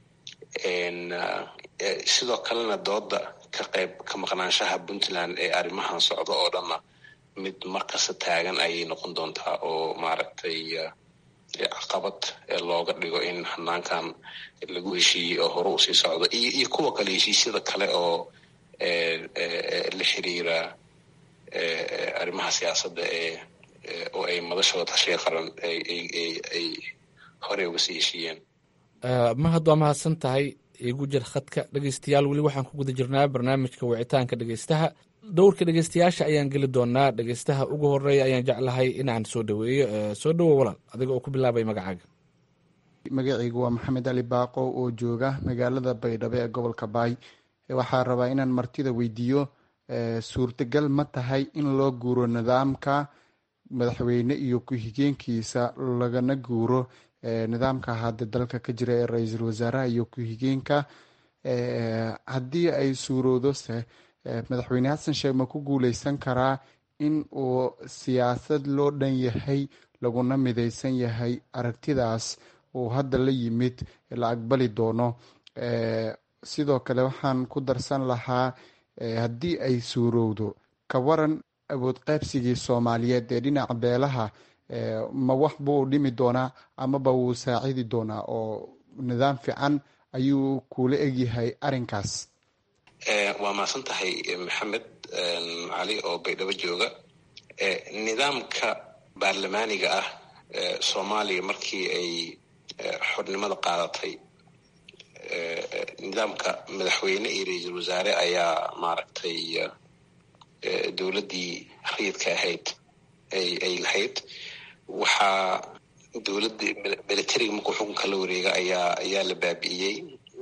sidoo kalena dooda ka qayb ka maqnaanshaha puntland ee arrimahan socda oo dhanna mid markasta taagan ayay noqon doontaa oo maaragtay caqabad looga dhigo in hanaankan lagu heshiiyey oo hore usii socdo iyo iyo kuwa kale heshiisyada kale oo la xiriira arrimaha siyaasadda ee oo ay madashooda tashiga qaran ay horey uga sii heshiiyeen mahad waa mahadsan tahay igu jir khadka dhegeystayaal weli waxaan ku guda jirnaa barnaamijka wicitaanka dhegeystaha dhowrka dhegeystayaasha ayaan geli doonaa dhegeystaha ugu horeeya ayaan jeclahay inaan soo dhaweeyo soo dhawo walaal adiga oo ku bilaabay magacaaga magacaygu waa maxamed ali baaqo oo jooga magaalada baydhabo ee gobolka baay waxaa rabaa inaan martida weydiiyo suurtagal ma tahay in loo guuro nidaamka madaxweyne iyo ku-xigeenkiisa lagana guuro nidaamka hadda dalka ka jira ee ra-iisul wasaaraha iyo ku-xigeenka haddii ay suuroodose madaxweyne xasan sheekh ma ku guuleysan karaa in uu siyaasad loo dhan yahay laguna mideysan yahay aragtidaas uu hadda la yimid la aqbali doono sidoo kale waxaan ku darsan lahaa haddii ay suurowdo ka waran awood qaybsigii soomaaliyeed ee dhinaca beelaha ma wax buu dhimi doonaa amaba wuu saacidi doonaa oo nidaam fiican ayuu kula egyahay arrinkaas waa mahadsan tahay maxamed cali oo baydhabo jooga nidaamka baarlamaaniga ah soomaaliya markii ay xornimada qaadatay nidaamka madaxweyne iyo ra-iisul wasaare ayaa maaragtay dowladdii rayidka ahayd ay lahayd waxaa dowladda militariga markuu xukunka la wareega ayaa ayaa la baabi'iyey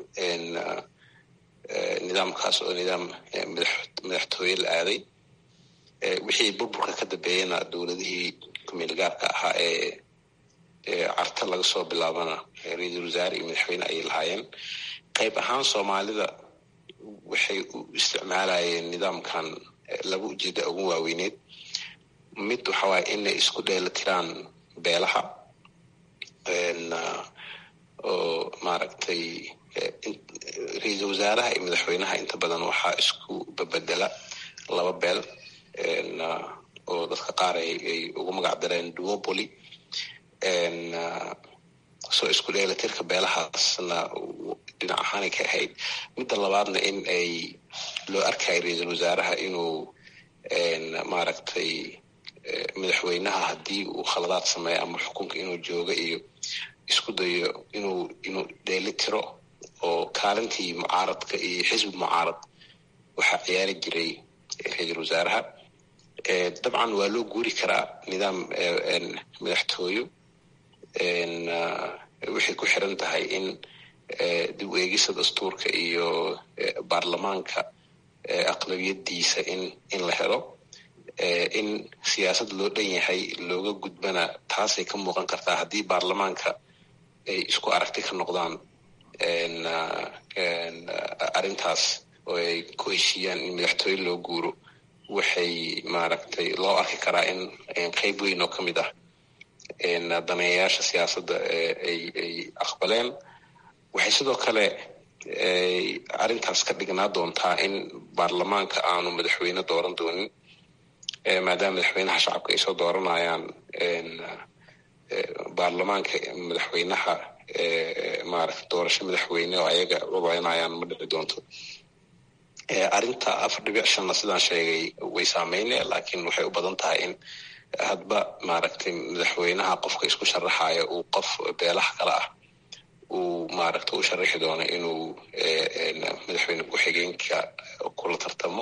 nidaamkaas oo nidaam madaxtooye la aaday wixii burburka ka dambeeyana dowladihii kumeel gaarka ahaa ee carta laga soo bilaabana ra-iisul wasaare iyo madaxweyne ayay lahaayeen qayb ahaan soomaalida waxay u isticmaalayeen nidaamkan laba ujeeda ugu waaweyneed mid waxa waaye inay isku dheela tiraan beelaha oo maaragtay ra-iisul wasaaraha iyo madaxweynaha inta badan waxaa isku babedela laba beel oo dadka qaar ay ugu magac dareen duopoly soo isku dheelatirka beelahaasna dhinac ahaanay ka ahayd midda labaadna in ay loo arkayo ra-iisul wasaaraha inuu maaragtay madaxweynaha haddii uu khaladaad sameeyo ama xukunka inuu joogo iyo isku dayo inuu inuu dheeli tiro oo kaalintii mucaaradka iyo xisbi mucaarad waxaa ciyaari jiray ra-iisul wasaaraha dabcan waa loo guuri karaa nidaam madaxtooyo waxay ku xiran tahay in dib u eegisa dastuurka iyo baarlamaanka aqlabiyadiisa in in la helo in siyaasad loo dhan yahay looga gudbana taasay ka muuqan kartaa haddii baarlamaanka ay isku aragti ka noqdaan arrintaas oo ay ku heshiiyaan in madaxtooye loo guuro waxay maaragtay loo arki karaa in qeyb weyn oo ka mid ah daneeyayaasha siyaasadda ay ay aqbaleen waxay sidoo kale arrintaas ka dhignaa doontaa in baarlamaanka aanu madaxweyne dooran doonin maadaama madaxweynaha shacabka ay soo dooranayaan baarlamaanka madaxweynaha maaragta doorasho madaxweyne oo ayaga codaynayaan ma dhici doonto arrinta afar dhibic shanna sidaan sheegay way saameyne laakiin waxay u badan tahay in hadba maaragtay madaxweynaha qofka isku sharaxaya uu qof beelaha kale ah uu maaragta u sharaxi doono inuu madaxweyne ku-xigeenka kula tartamo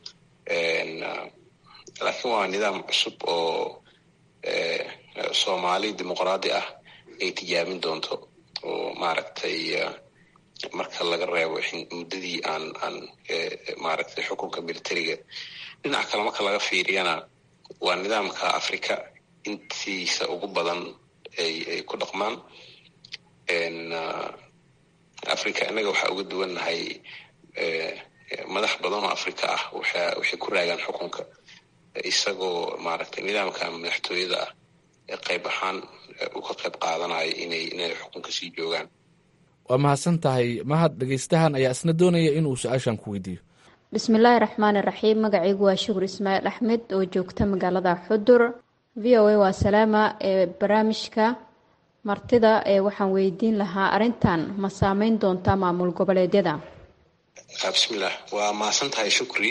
laakiin waa nidaam cusub oo soomaali dimuqraadi ah ay tijaabin doonto oo maaragtay marka laga reebo muddadii aan aan maaragtay xukunka militariga dhinaca kale marka laga fiiriyana waa nidaamka africa intiisa ugu badan ay ay ku dhaqmaan africa innaga waxaa uga duwannahay madax badan oo africa ah waxa waxay ku raagaan xukunka isagoo maaragtay nidaamka madaxtooyada ah ee qayb ahaan u ka qayb qaadanayo inay inay xukunka sii joogaan waa mahadsan tahay mahad dhegeystahan ayaa isna doonaya inuu su-aashan ku weydiiyo bismillaahi raxmaani raxiim magacaygu waa shukur ismaaciil axmed oo joogta magaalada xudur v o a waa salaama ee barnaamijka martida ee waxaan weydiin lahaa arrintan ma saameyn doontaa maamul goboleedyada bismillah waa mahadsan tahay shukri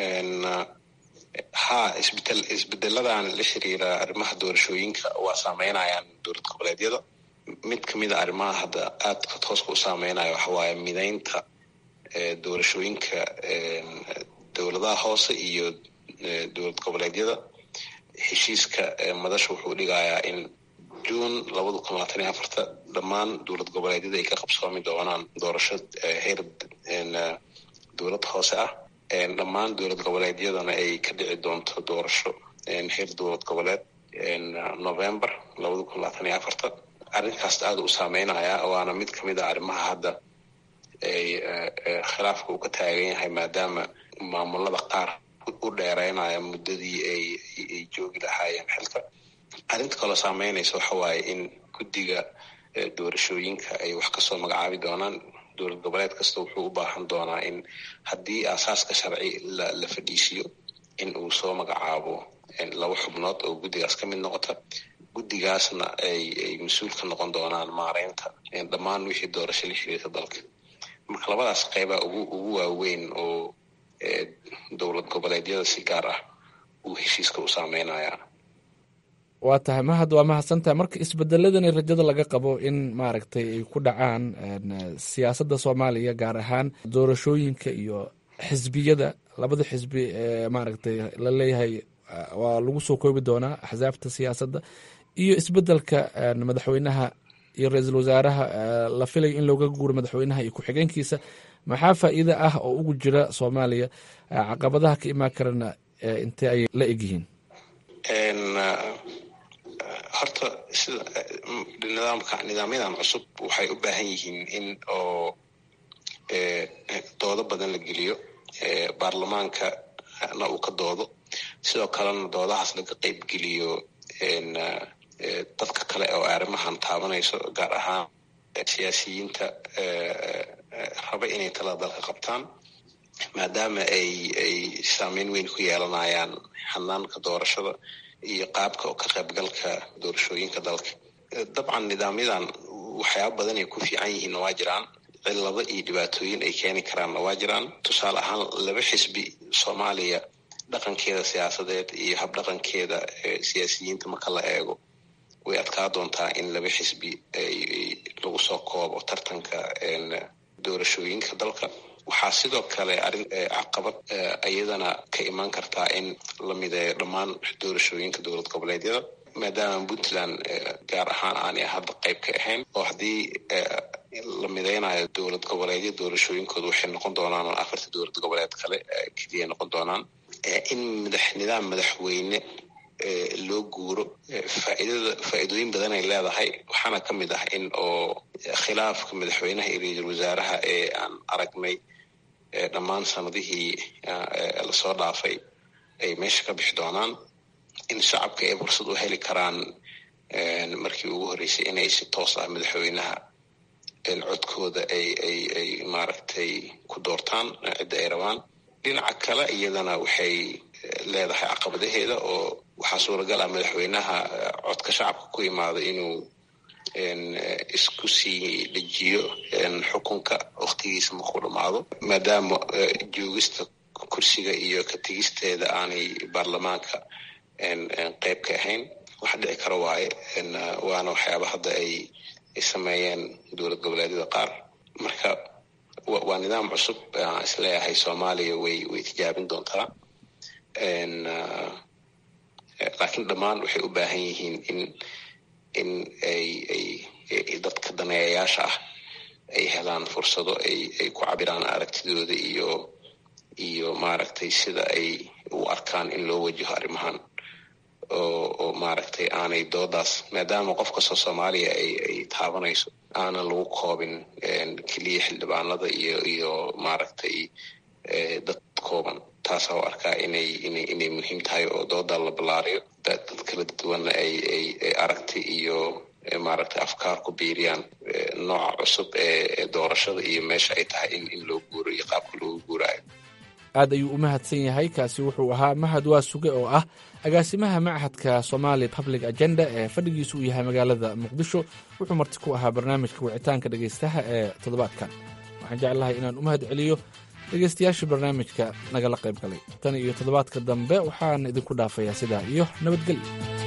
ha isbedel isbedeladan la xiriira arrimaha doorashooyinka waa saameynayaan dowlad goboleedyada mid kamid a arrimaha hadda aadka tooska u saameynaya waxa waaye mideynta doorashooyinka dowladaha hoose iyo dowlad goboleedyada heshiiska madasha wuxuu dhigayaa in juun labada kun labaatan iyo afarta dhammaan dowlad goboleedyada ay ka qabsoomi doonaan doorasho heer dowlad hoose ah dhammaan dowlad goboleedyadana ay ka dhici doonto doorasho heer dowlad goboleed november labada kun labaatan iyo afarta arrinkaas aada u saameynaya waana mid kamid a arrimaha hadda ay khilaafka uu ka taagan yahay maadaama maamulada qaar u dheereynaya muddadii ay ay joogi lahaayeen xilka arrinta kaloo saameynaysa waxa waaye in guddiga doorashooyinka ay wax kasoo magacaabi doonaan dowlad goboleed kasta wuxuu u baahan doonaa in haddii aasaaska sharci la la fadhiisiyo in uu soo magacaabo laba xubnood oo guddigaas ka mid noqota guddigaasna ay ay mas-uul ka noqon doonaan maareynta dhammaan wixii doorasho la xiriirta dalka marka labadaas qeybaa ugu ugu waaweyn oo dowlad goboleedyada si gaar ah uu heshiiska u saameynaya waa tahay mahad waa mahadsantahay marka isbedeladani rajada laga qabo in maaragtay ay ku dhacaan siyaasadda soomaaliya gaar ahaan doorashooyinka iyo xisbiyada labada xisbi ee maaragtay la leeyahay waa lagu soo koobi doonaa axsaabta siyaasadda iyo isbedelka madaxweynaha iyo ra-iisul wasaaraha la filayo in looga guuro madaxweynaha iyo ku-xigeenkiisa maxaa faa'iide ah oo ugu jira soomaaliya caqabadaha ka imaan karana intee ayay la egyihiin horta sida nidaamka nidaamyadan cusub waxay u baahan yihiin in oo doodo badan la geliyo baarlamaanka na uu ka doodo sidoo kalena doodahaas laga qeyb geliyo dadka kale oo arrimahan taabanayso gaar ahaan siyaasiyiinta raba inay talada dalka qabtaan maadaama ay ay saameyn weyn ku yeelanayaan hanaanka doorashada iyo qaabka oo ka qaybgalka doorashooyinka dalka dabcan nidaamyadan waxyaaba badan ay ku fiican yihiinna waa jiraan cillado iyo dhibaatooyin ay keeni karaanna waa jiraan tusaale ahaan laba xisbi soomaaliya dhaqankeeda siyaasadeed iyo habdhaqankeeda siyaasiyiinta marka la eego way adkaa doontaa in laba xisbi ay lagu soo koobo tartanka doorashooyinka dalka waxaa sidoo kale arrin caqabad iyadana ka imaan kartaa in la mideeyo dhammaan doorashooyinka dowlad goboleedyada maadaama puntland gaar ahaan aanay hadda qayb ka ahayn oo haddii la mideynayo dowlad goboleedya doorashooyinkooda waxay noqon doonaan afarta dowlad goboleed kale keliya noqon doonaan in madax nidaam madaxweyne loo guuro faaidada faa'iidooyin badan ay leedahay waxaana ka mid ah in oo khilaafka madaxweynaha iyo ra-iisul wasaaraha ee aan aragnay dhammaan sanadihii lasoo dhaafay ay meesha ka bixi doonaan in shacabka ay fursad u heli karaan markii ugu horreysay inay si toos ah madaxweynaha codkooda ay ay ay maaragtay ku doortaan cidda ay rabaan dhinaca kale iyadana waxay leedahay caqabadaheeda oo waxaa suuragal ah madaxweynaha codka shacabka ku imaada inuu isku sii dejiyo xukunka waktigiisa markuu dhamaado maadaama joogista kursiga iyo ka tegisteeda aanay baarlamaanka qeyb ka ahayn waxa dhici kara waaye waana waxyaaba hadda ay ay sameeyeen dowlad goboleedyada qaar marka waa nidaam cusub aan isleeyahay soomaaliya way way tijaabin doontaa laakiin dhammaan waxay u baahan yihiin in in ay ay dadka daneeyayaasha ah ay helaan fursado ay ay ku cabiraan aragtidooda iyo iyo maaragtay sida ay u arkaan in loo wajaho arrimahan oo oo maaragtay aanay doodaas maadaama qof kastoo soomaaliya ay ay taabanayso aanan lagu koobin keliya xildhibaanada iyo iyo maaragtay dad kooban taasaa u arkaa inay inay inay muhiim tahay oo dooda la ballaariyo dad kala duwanna ay ay ay aragti iyo maaragtay afkaar ku biiriyaan nooca cusub ee doorashada iyo meesha ay tahay in in loo guuro iyo qaabka loogu guuraayo aad ayuu u mahadsan yahay kaasi wuxuu ahaa mahad waa suge oo ah agaasimaha machadka somali public agenda ee fadhigiisu uu yahay magaalada muqdisho wuxuu marti ku ahaa barnaamijka wicitaanka dhegaystaha ee toddobaadkan waxaan jeclahay inaan u mahad celiyo dhegaystayaasha barnaamijka nagala qayb galay tan iyo toddobaadka dambe waxaan idinku dhaafayaa sidaa iyo nabadgelyo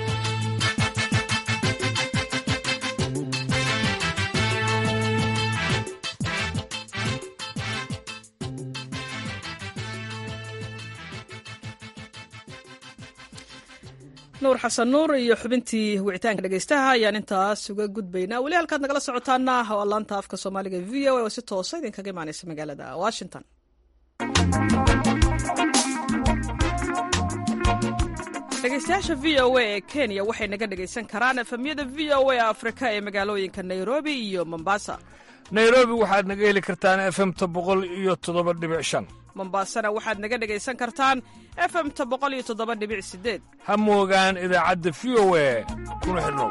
nuur xasan nuur iyo xubintii wicitaanka dhegaystaha ayaan intaas uga gudbaynaa weli halkaad nagala socotaana waa laanta afka soomaaliga v o a oo si toosa idinkaga imaaneysa magaalada washington dhegaystayaasha v o a ee kenya waxay naga dhegaysan karaan efemyada v o a afrika ee magaalooyinka nairobi iyo mombasa nairobi waxaad naga heli kartaan efemta boqol iyo toddoba dhibic shan mombasana waxaad naga dhegaysan kartaan efemta boqol iyo toddoba dhibic sideed ha moogaan idaacadda v o a kuna xidhnow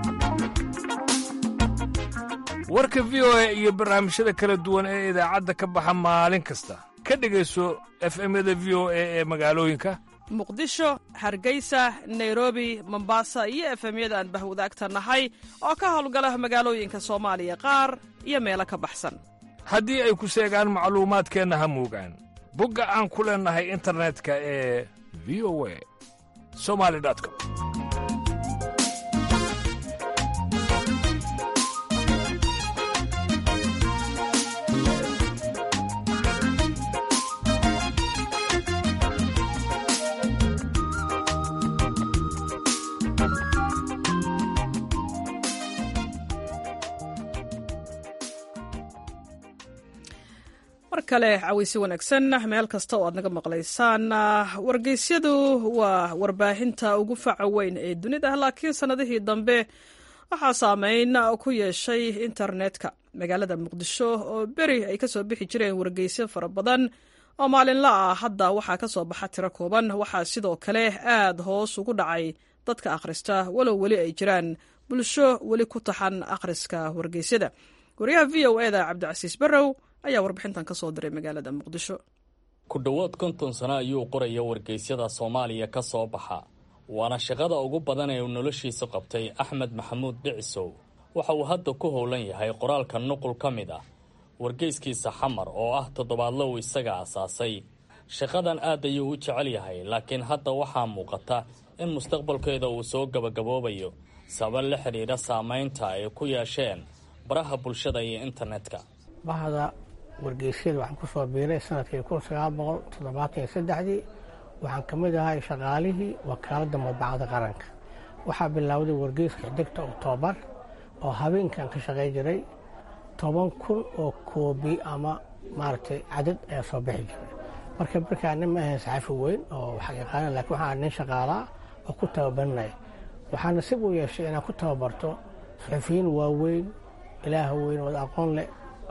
warka v o a iyo barnaamijyada kala duwan ee idaacadda ka baxa maalin kasta ka dhegayso efemyada v o a ee magaalooyinka muqdisho hargeysa nairobi mombasa iyo efemyada aan bahwadaagta nahay oo ka howlgala magaalooyinka soomaaliya qaar iyo meelo ka baxsan haddii ay ku seegaan macluumaadkeenna ha moogaan bogga aan ku leennahay internetka ee v o a somali com mar kale caweysi wanaagsan meel kasta oo aad naga maqlaysaan wargeysyadu waa warbaahinta ugu faca weyn ee dunida laakiin sannadihii dambe waxaa saameyn ku yeeshay internetka magaalada muqdisho oo beri ay kasoo bixi jireen wargeysyo fara badan oo maalinla ah hadda waxaa kasoo baxa tiro kooban waxaa sidoo kale aad hoos ugu dhacay dadka akhrista walow weli ay jiraan bulsho weli ku taxan akhriska wargeysyada wariyaha v o eda cabdicasiis barrow ayaa warbixintan ka soo diray magaalada muqdisho ku dhowaad konton sano ayuu qoraya wargeysyada soomaaliya ka soo baxa waana shaqada ugu badan ee uu noloshiisa qabtay axmed maxamuud dhicisow waxa uu hadda ku howlan yahay qoraalka nuqul ka mid ah wargeyskiisa xamar oo ah toddobaadlo uu isaga asaasay shaqadan aad ayuu u jecel yahay laakiin hadda waxaa muuqata in mustaqbalkeeda uu soo gabagaboobayo sabab la xidhiidha saamaynta ay ku yeesheen baraha bulshada iyo internetka bahda wargeysyada waxaan ku soo biiray sanadkii kun sagaal boqol toddobaatan iyo saddexdii waxaan ka mid ahay shaqaalihii wakaaladda madbacadda qaranka waxaa bilowday wargeyska xiddigta oktoobar oo habeenkan ka shaqay jiray toban kun oo koobi ama maaragtay cadad ayaa soo bixi jiray marka markaa nin ma ahayn saxafi weyn oo wax yaqaana lakiin waxaa nin shaqaalaa oo ku tababaranaya waxaa nasiib u yeeshay inaan ku tababarto saxufiyiin waaweyn ilaah weyn oo aqoon leh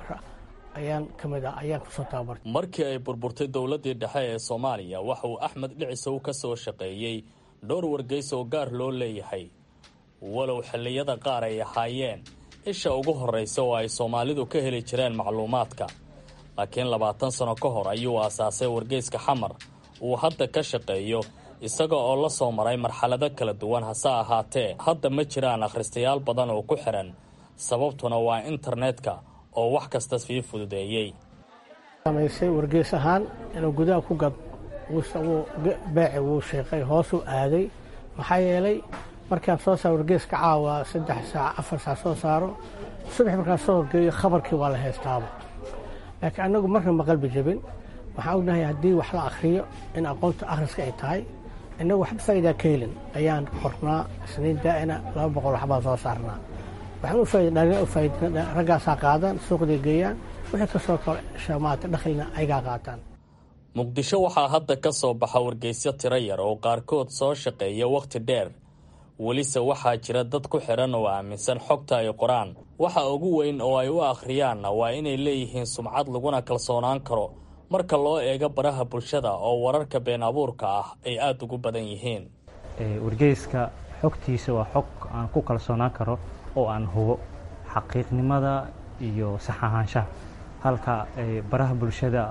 ayaan ka mid ah ayaan kusoo tababartay markii ay burburtay dowladdii dhexe ee soomaaliya waxa uu axmed dhicisow ka soo shaqeeyey dhowr wargeys oo gaar loo leeyahay walow xilliyada qaar ay ahaayeen isha ugu horraysa oo ay soomaalidu ka heli jireen macluumaadka laakiin labaatan sano ka hor ayuu aasaasay wargeyska xamar uu hadda ka shaqeeyo isaga oo la soo maray marxalado kala duwan hase ahaatee hadda ma jiraan akhristayaal badan oo ku xidhan sababtuna waa internetka oo wax kasta sii fududeeyey samaysay wargeys ahaan inuu gudaha ku gad beeci wuu sheeqay hoosuu aaday maxaa yeelay markaan soo saaro wargeyska caawa saddex saac afar saac soo saaro subax markaan soo horgeeyo khabarkii waa la haystaaba laakiin annagu marna ma qalbi jabin waxaan ognahay haddii wax la akhriyo in aqoonta akhriska ay tahay innagu waxba faa'idaa ka helin ayaan qornaa isniin daa'ina laba boqol waxbaan soo saarnaa waxaan u faaidhalina u faaidna raggaasaa qaadaan suuqday geeyaan wixii ka soo kordha maata dhakhilna ayagaa qaataan muqdisho waxaa hadda ka soo baxa wargeysyo tiro yar oo qaarkood soo shaqeeya wakhti dheer welise waxaa jira dad ku xidhan oo aaminsan xogta ay qoraan waxa ugu weyn oo ay u akhriyaanna waa inay leeyihiin sumcad laguna kalsoonaan karo marka loo eego baraha bulshada oo wararka been abuurka ah ay aada ugu badan yihiin wargeyska xogtiisa waa xog aan ku kalsoonaan karo oo aan hubo xaqiiqnimada iyo sax ahaanshaha halka baraha bulshada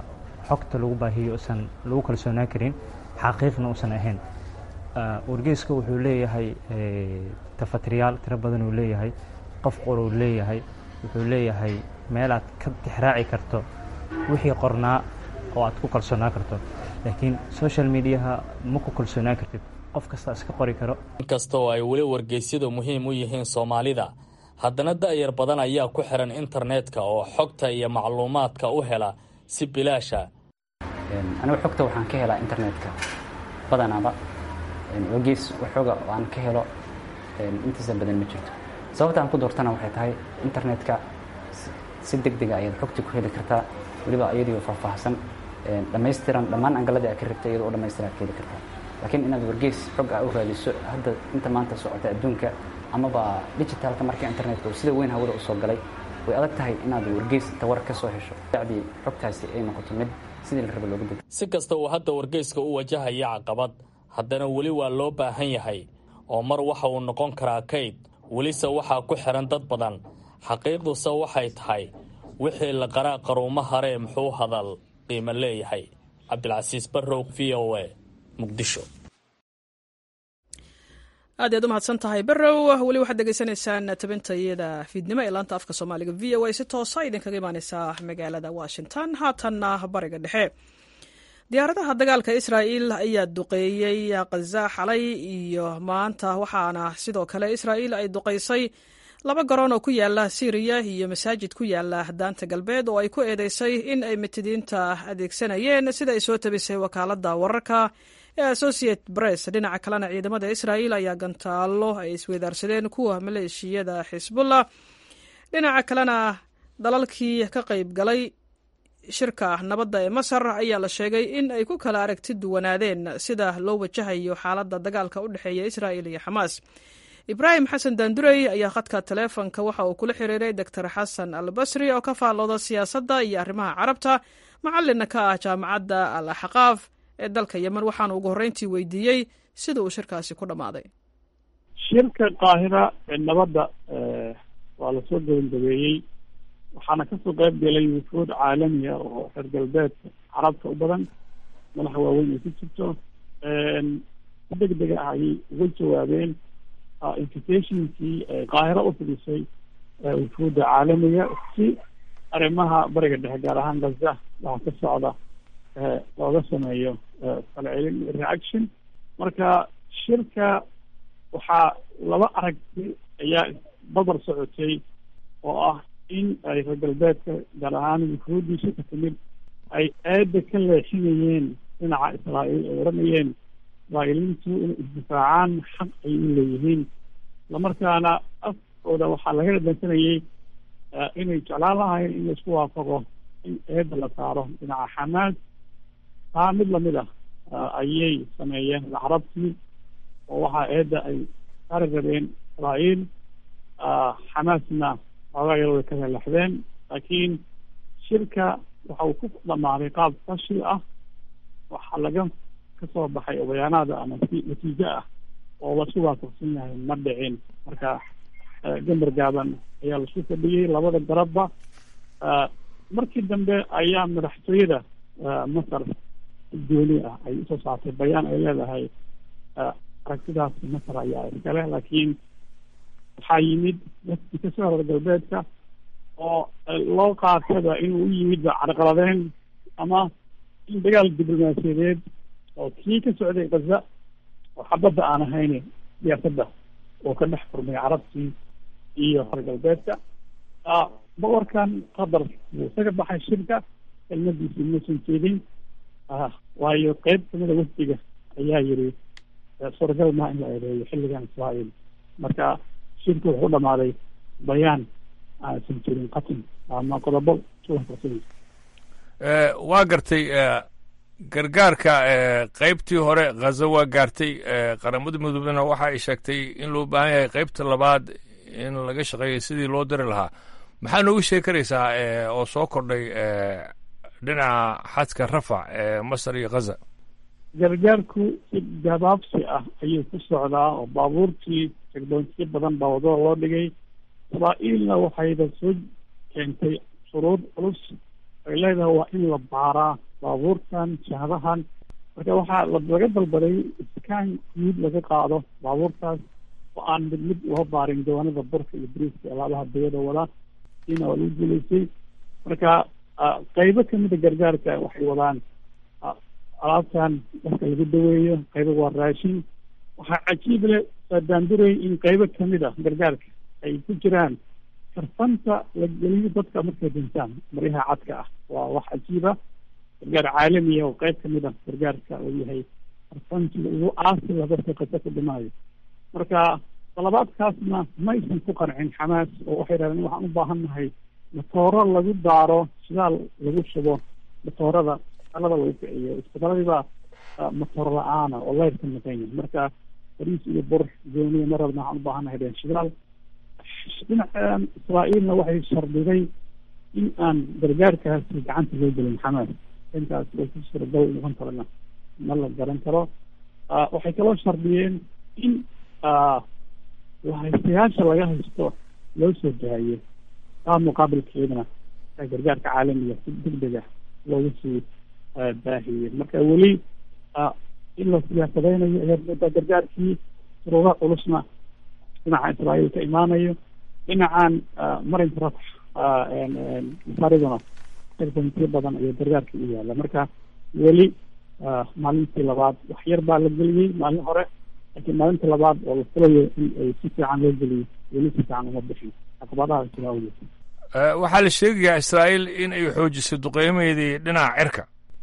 xogta lagu baahiyo usan lagu kalsoonaan karin xaqiiqna uusan ahayn wargeyska wuxuu leeyahay tafatiriyaal tiro badan uu leeyahay qof qor uu leeyahay wuxuu leeyahay meel aad ka tixraaci karto wixii qornaa oo aad ku kalsoonaan karto laakiin social mediaha ma ku kalsoonaan kartid qof kasta iska qori karo inkasta oo ay weli wargeysyadu muhiim u yihiin soomaalida haddana da'yar badan ayaa ku xihan internetka oo xogta iyo macluumaadka u hela si bilaasha anigu xogta waxaan ka helaa internetka badanaaba wargeys waxooga aan ka helo intiisa badan ma jirto sababta aan ku doortana waxay tahay internetka si deg dega ayaad xogta ku heli kartaa weliba iyadoo faahfaahsan dhammaystiran dhammaan angaladii aad ka rabtay iyadoo u dhammaystiran aad ka heli kartaa laakiin inaad wargeys xog a u raadiso hadda inta maanta socota adduunka amaba digitalka marka internetka uu sida weyn hawada usoo galay way adag tahay inaad wargeys inta war ka soo hesho dacdii xogtaasi ay noqoto mid sidii la raba looga dego si kasta uu hadda wargeyska u wajahaya caqabad haddana weli waa loo baahan yahay oo mar waxa uu noqon karaa kayd welise waxaa ku xihan dad badan xaqiiqduse waxay tahay wixii la qaraa qaruumo haree muxuu hadal qiimo leeyahay cabdilcasiis barrow v o a muqdisho aad iyaad u mahadsan tahay barrow weli waxaad degeysanaysaan tabintayada fiidnimo ee laanta afka soomaaliga v o a si toosa idinkaga imaaneysaa magaalada washington haatanna bariga dhexe diyaaradaha dagaalka israa'il ayaa duqeeyey khaza xalay iyo maanta waxaana sidoo kale israa'il ay duqeysay laba garoon oo ku yaala syriya iyo masaajid ku yaala daanta galbeed oo ay ku eedeysay in ay mitidiinta adeegsanayeen sida ay soo tabisay wakaaladda wararka ee associate press dhinaca kalena ciidamada israa'il ayaa gantaallo ay isweydaarsadeen kuwa maleeshiyada xisbullah dhinaca kalena dalalkii ka qayb galay shirka nabadda ee masar ayaa la sheegay in ay ku kala aragti duwanaadeen sida loo wajahayo xaaladda dagaalka u dhexeeya israa'il iyo xamaas ibraahim xasan daandurey ayaa khadka taleefonka waxa uu kula xiriiray doctor xasan al basri oo ka faallooda siyaasadda iyo arrimaha carabta macallinna ka ah jaamacadda al axqaaf ee dalka yemen waxaana ugu horreyntii weydiiyey sida uu shirkaasi ku dhammaaday shirka qaahira ee nabadda waa lasoo gabagabeeyey waxaana kasoo qayb galay wufuud caalamiya oo reer galbeedka carabta u badan madaxa waaweyn ay ku jirto si deg dega ah ayay uga jawaabeen invitationkii qaahiro u fidisay wufuudda caalamiga si arrimaha bariga dhexe gaar ahaan gaza waxa ka socda looga sameeyo falcelin reaction marka shirka waxaa laba aragti ayaa babar socotay oo ah in ay reer galbeedka gaar ahaan wufuuddiisa ka timid ay aada ka leexinayeen dhinaca israa'iil ay odhanayeen israa'iiliintu inay isdifaacaan xaq ay u leeyihiin islamarkaana afkooda waxaa laga dhadhansanayay inay jeclaan lahayn in laisku waafaqo in eedda la saaro dhinaca xamaas taa mid lamid ah ayay sameeyeen carabtii oo waxaa eedda ay saari rabeen israa'iil xamaasna xoogaa yar way ka lelaxdeen laakiin shirka waxa uu ku dhammaaday qaab fashi ah waxaa laga kasoo baxay obayaanaada ama si natiijo ah oo lasu waafaqsan yahay ma dhicin marka gambar gaaban ayaa laisku fadhiyey labada garabba markii dambe ayaa madaxtooyada masar dooni ah ay usoo saartay bayaan ay leedahay aragtidaas masar ayaa iskale laakiin waxaa yimid dadkii kasoo reer galbeedka oo loo qaataba inuu u yimid carqaladeyn ama in dagaal diblomaasiyadeed oo kii ka socday gaza oo xabadda aan ahayn siyaasadda oo ka dhex furmay carabtii iyo reer galbeedka boqorkan qatar wuu isaga baxay shirka kelmadiisii muusan jeedin waayo qeyb kamida wafdiga ayaa yiri suuragal maa in la eedeeyo xilligan israa'iil marka shirku wuxuu dhamaaday bayaan aansan jirin qatin ama qodobo suwafarsan waa gartay gargaarka qeybtii hore khaza waa gaartay qaramada midoobena waxa ay sheegtay in loo baahan yahay qeybta labaad in laga shaqeeyo sidii loo diri lahaa maxaa noogu sheegi karaysaa oo soo kordhay dhinaca xadka rafac ee masar iyo khaza gargaarku si gabaabsi ah ayuu ku socdaa oo baabuurtii tegdoontiyo badan baa wadada loo dhigay israa'iilna waxayba soo keentay shuruud culus ay leedahay waa in la baaraa baabuurtan shahadahan marka waxaa laga dalbaday iskaan guud laga qaado baabuurtaas oo aan mid mid loo baarin jawaanada burka iyo briiska alaabaha dawada wada ina waa lagu guulaystay marka qaybo kamida gargaarka waxay wadaan alaabtan dadka lagu daweeyo qaybo waa raashin waxaa cajiib leh daanduray in qaybo kamid a gargaarka ay ku jiraan karfanta la geliyo dadka markay dhintaan maryaha cadka ah waa wax cajiiba gargaar caalamiya oo qayb kamid ah gargaarka uu yahay karfantiga ugu aasila dadka qasa ku dhimaayo marka dalabaadkaasna maysan ku qancin xamaas oo waxay dhahdeen waxaan u baahan nahay matooro lagu daaro shidaal lagu shubo matoorada alada lagu kiciyo isbitaladii matoor la-aana oo leyrka maqan yahay marka bariis iyo bur gooniya ma rabna waxaan u baahan nahay dheen shidaal dhinacan israa'iilna waxay shardiday in aan gargaarkaasi gacanta loo gelin xamaas intaas way ku suuragal noqon karana ma la garan karo waxay kaloo shardiyeen in haystayaasha laga haysto loo soo daayo taa muqaabilkeedana gargaarka caalamiga si degdeg ah loogu sii baahiyey marka weli in la siyaasadeynayo ayaad moodaa gargaarkii suruura culusna dhinaca israa'iil ka imaanayo dhinacan marinka ratax masaariduna komitiyo badan iyo gargaarkii u yaala marka weli maalintii labaad wax yar baa la geliyey maalin hore laakiin maalintii labaad oo la filayo in ay si fiican loo geliyo weli si fiican uma bixin caqabadaha jira awgeed waxaa la sheegayaa israa'iil in ay xoojisay duqeymaheedii dhinaca cirka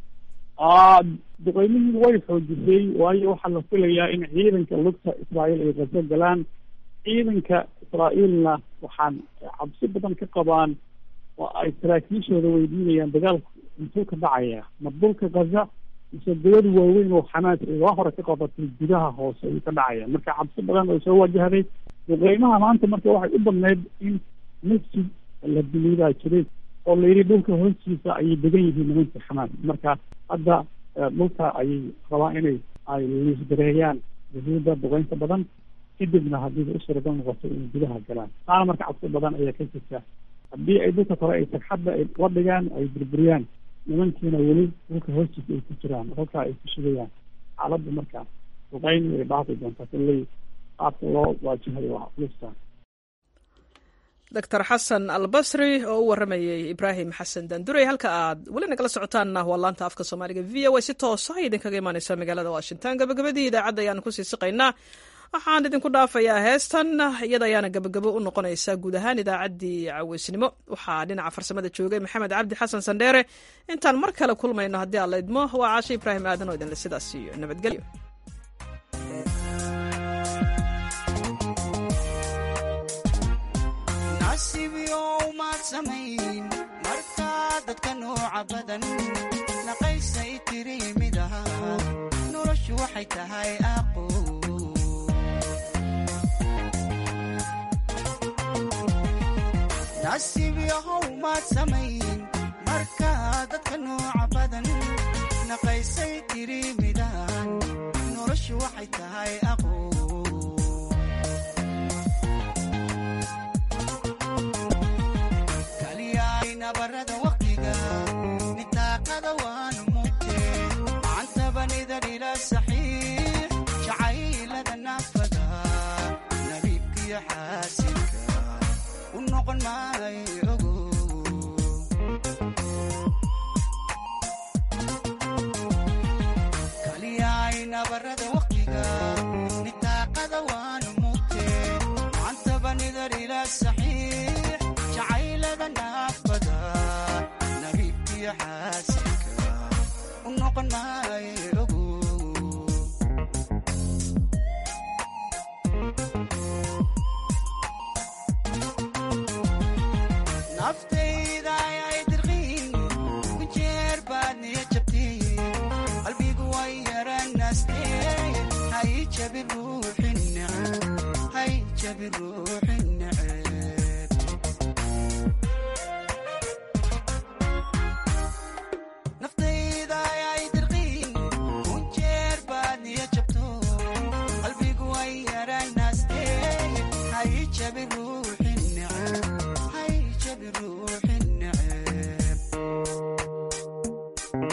duqeymihii way xoojisay waayo waxaa la filayaa in ciidanka lugta israa'iil ay qaso galaan ciidanka israa'iilna waxaan cabsi badan ka qabaan oo ay saraakiishooda weydiinayaan dagaalku intuu ka dhacaya ma dhulka gaza mise dawad waaweyn oo xamaas ay waa hore ka qabatay gudaha hoose ayuu ka dhacaya marka cabsi badan oo soo wajahday duqeymaha maanta marka waxay u badneyd in masjid la biliibaa jiray oo la yidhi dhulka hoostiisa ayay degan yihiin nimanka xamaas marka hadda dhulka ayay rabaan inay ay liisgareeyaan yahuudda duqeynta badan kadibna haddii u suuragal noqoto inay gudaha galaan taana marka cabsi badan ayaa ka jirta haddii ay dhulka kore ay sagxadda ay la dhigaan ay burburiyaan nimankiina weli dhulka hoostiisa ay ku jiraan halkaa ay ku sugayaan xaaladda marka duqeyn way dhaafi doontaa kulley qaabka loo waajahayo waa culista doctor xasan albasri oo u waramayey ibraahim xasan dandurey halka aad weli nagala socotaanna waa laanta afka soomaaliga v o a si toosa ay idinkaga imaaneysa magaalada washington gabagabadii idaacadda ayaanu kusii siqaynaa waxaan idinku dhaafayaa heestan iyada ayaana gabagabo u noqonaysa guud ahaan idaacaddii caweysnimo waxaa dhinaca farsamada joogay maxamed cabdi xasan sandheere intaan mar kale kulmayno haddii aan la idmo waa caashe ibraahim aadan oo idinle sidaas iyo nabadgelyo dadka nooca badan naqaysay tiri midaha noloshu waxay tahay aqo nasiib yahow maad samayn markaa dadka nooca badan naqaysay tiri midahan noloshu waxay tahay aqo nabarada waqtiga nitaaqada waanu mugte macantabanida dhila saxiix jacaylada naafada nabiibkiyo xaasilka u noqon maayo ogo kaliyaay nabarada waqtiga nitaaqada waanu mugte macantabanida dhila saxiix jacaylada naafada nabiibkiyo xaasilka u noqon maayo ogo naftayda ayay dirqiin ku jeer baad niya jabteen qalbigu way yaranaasteen hay jabi ruuxin hay jabi ruuxin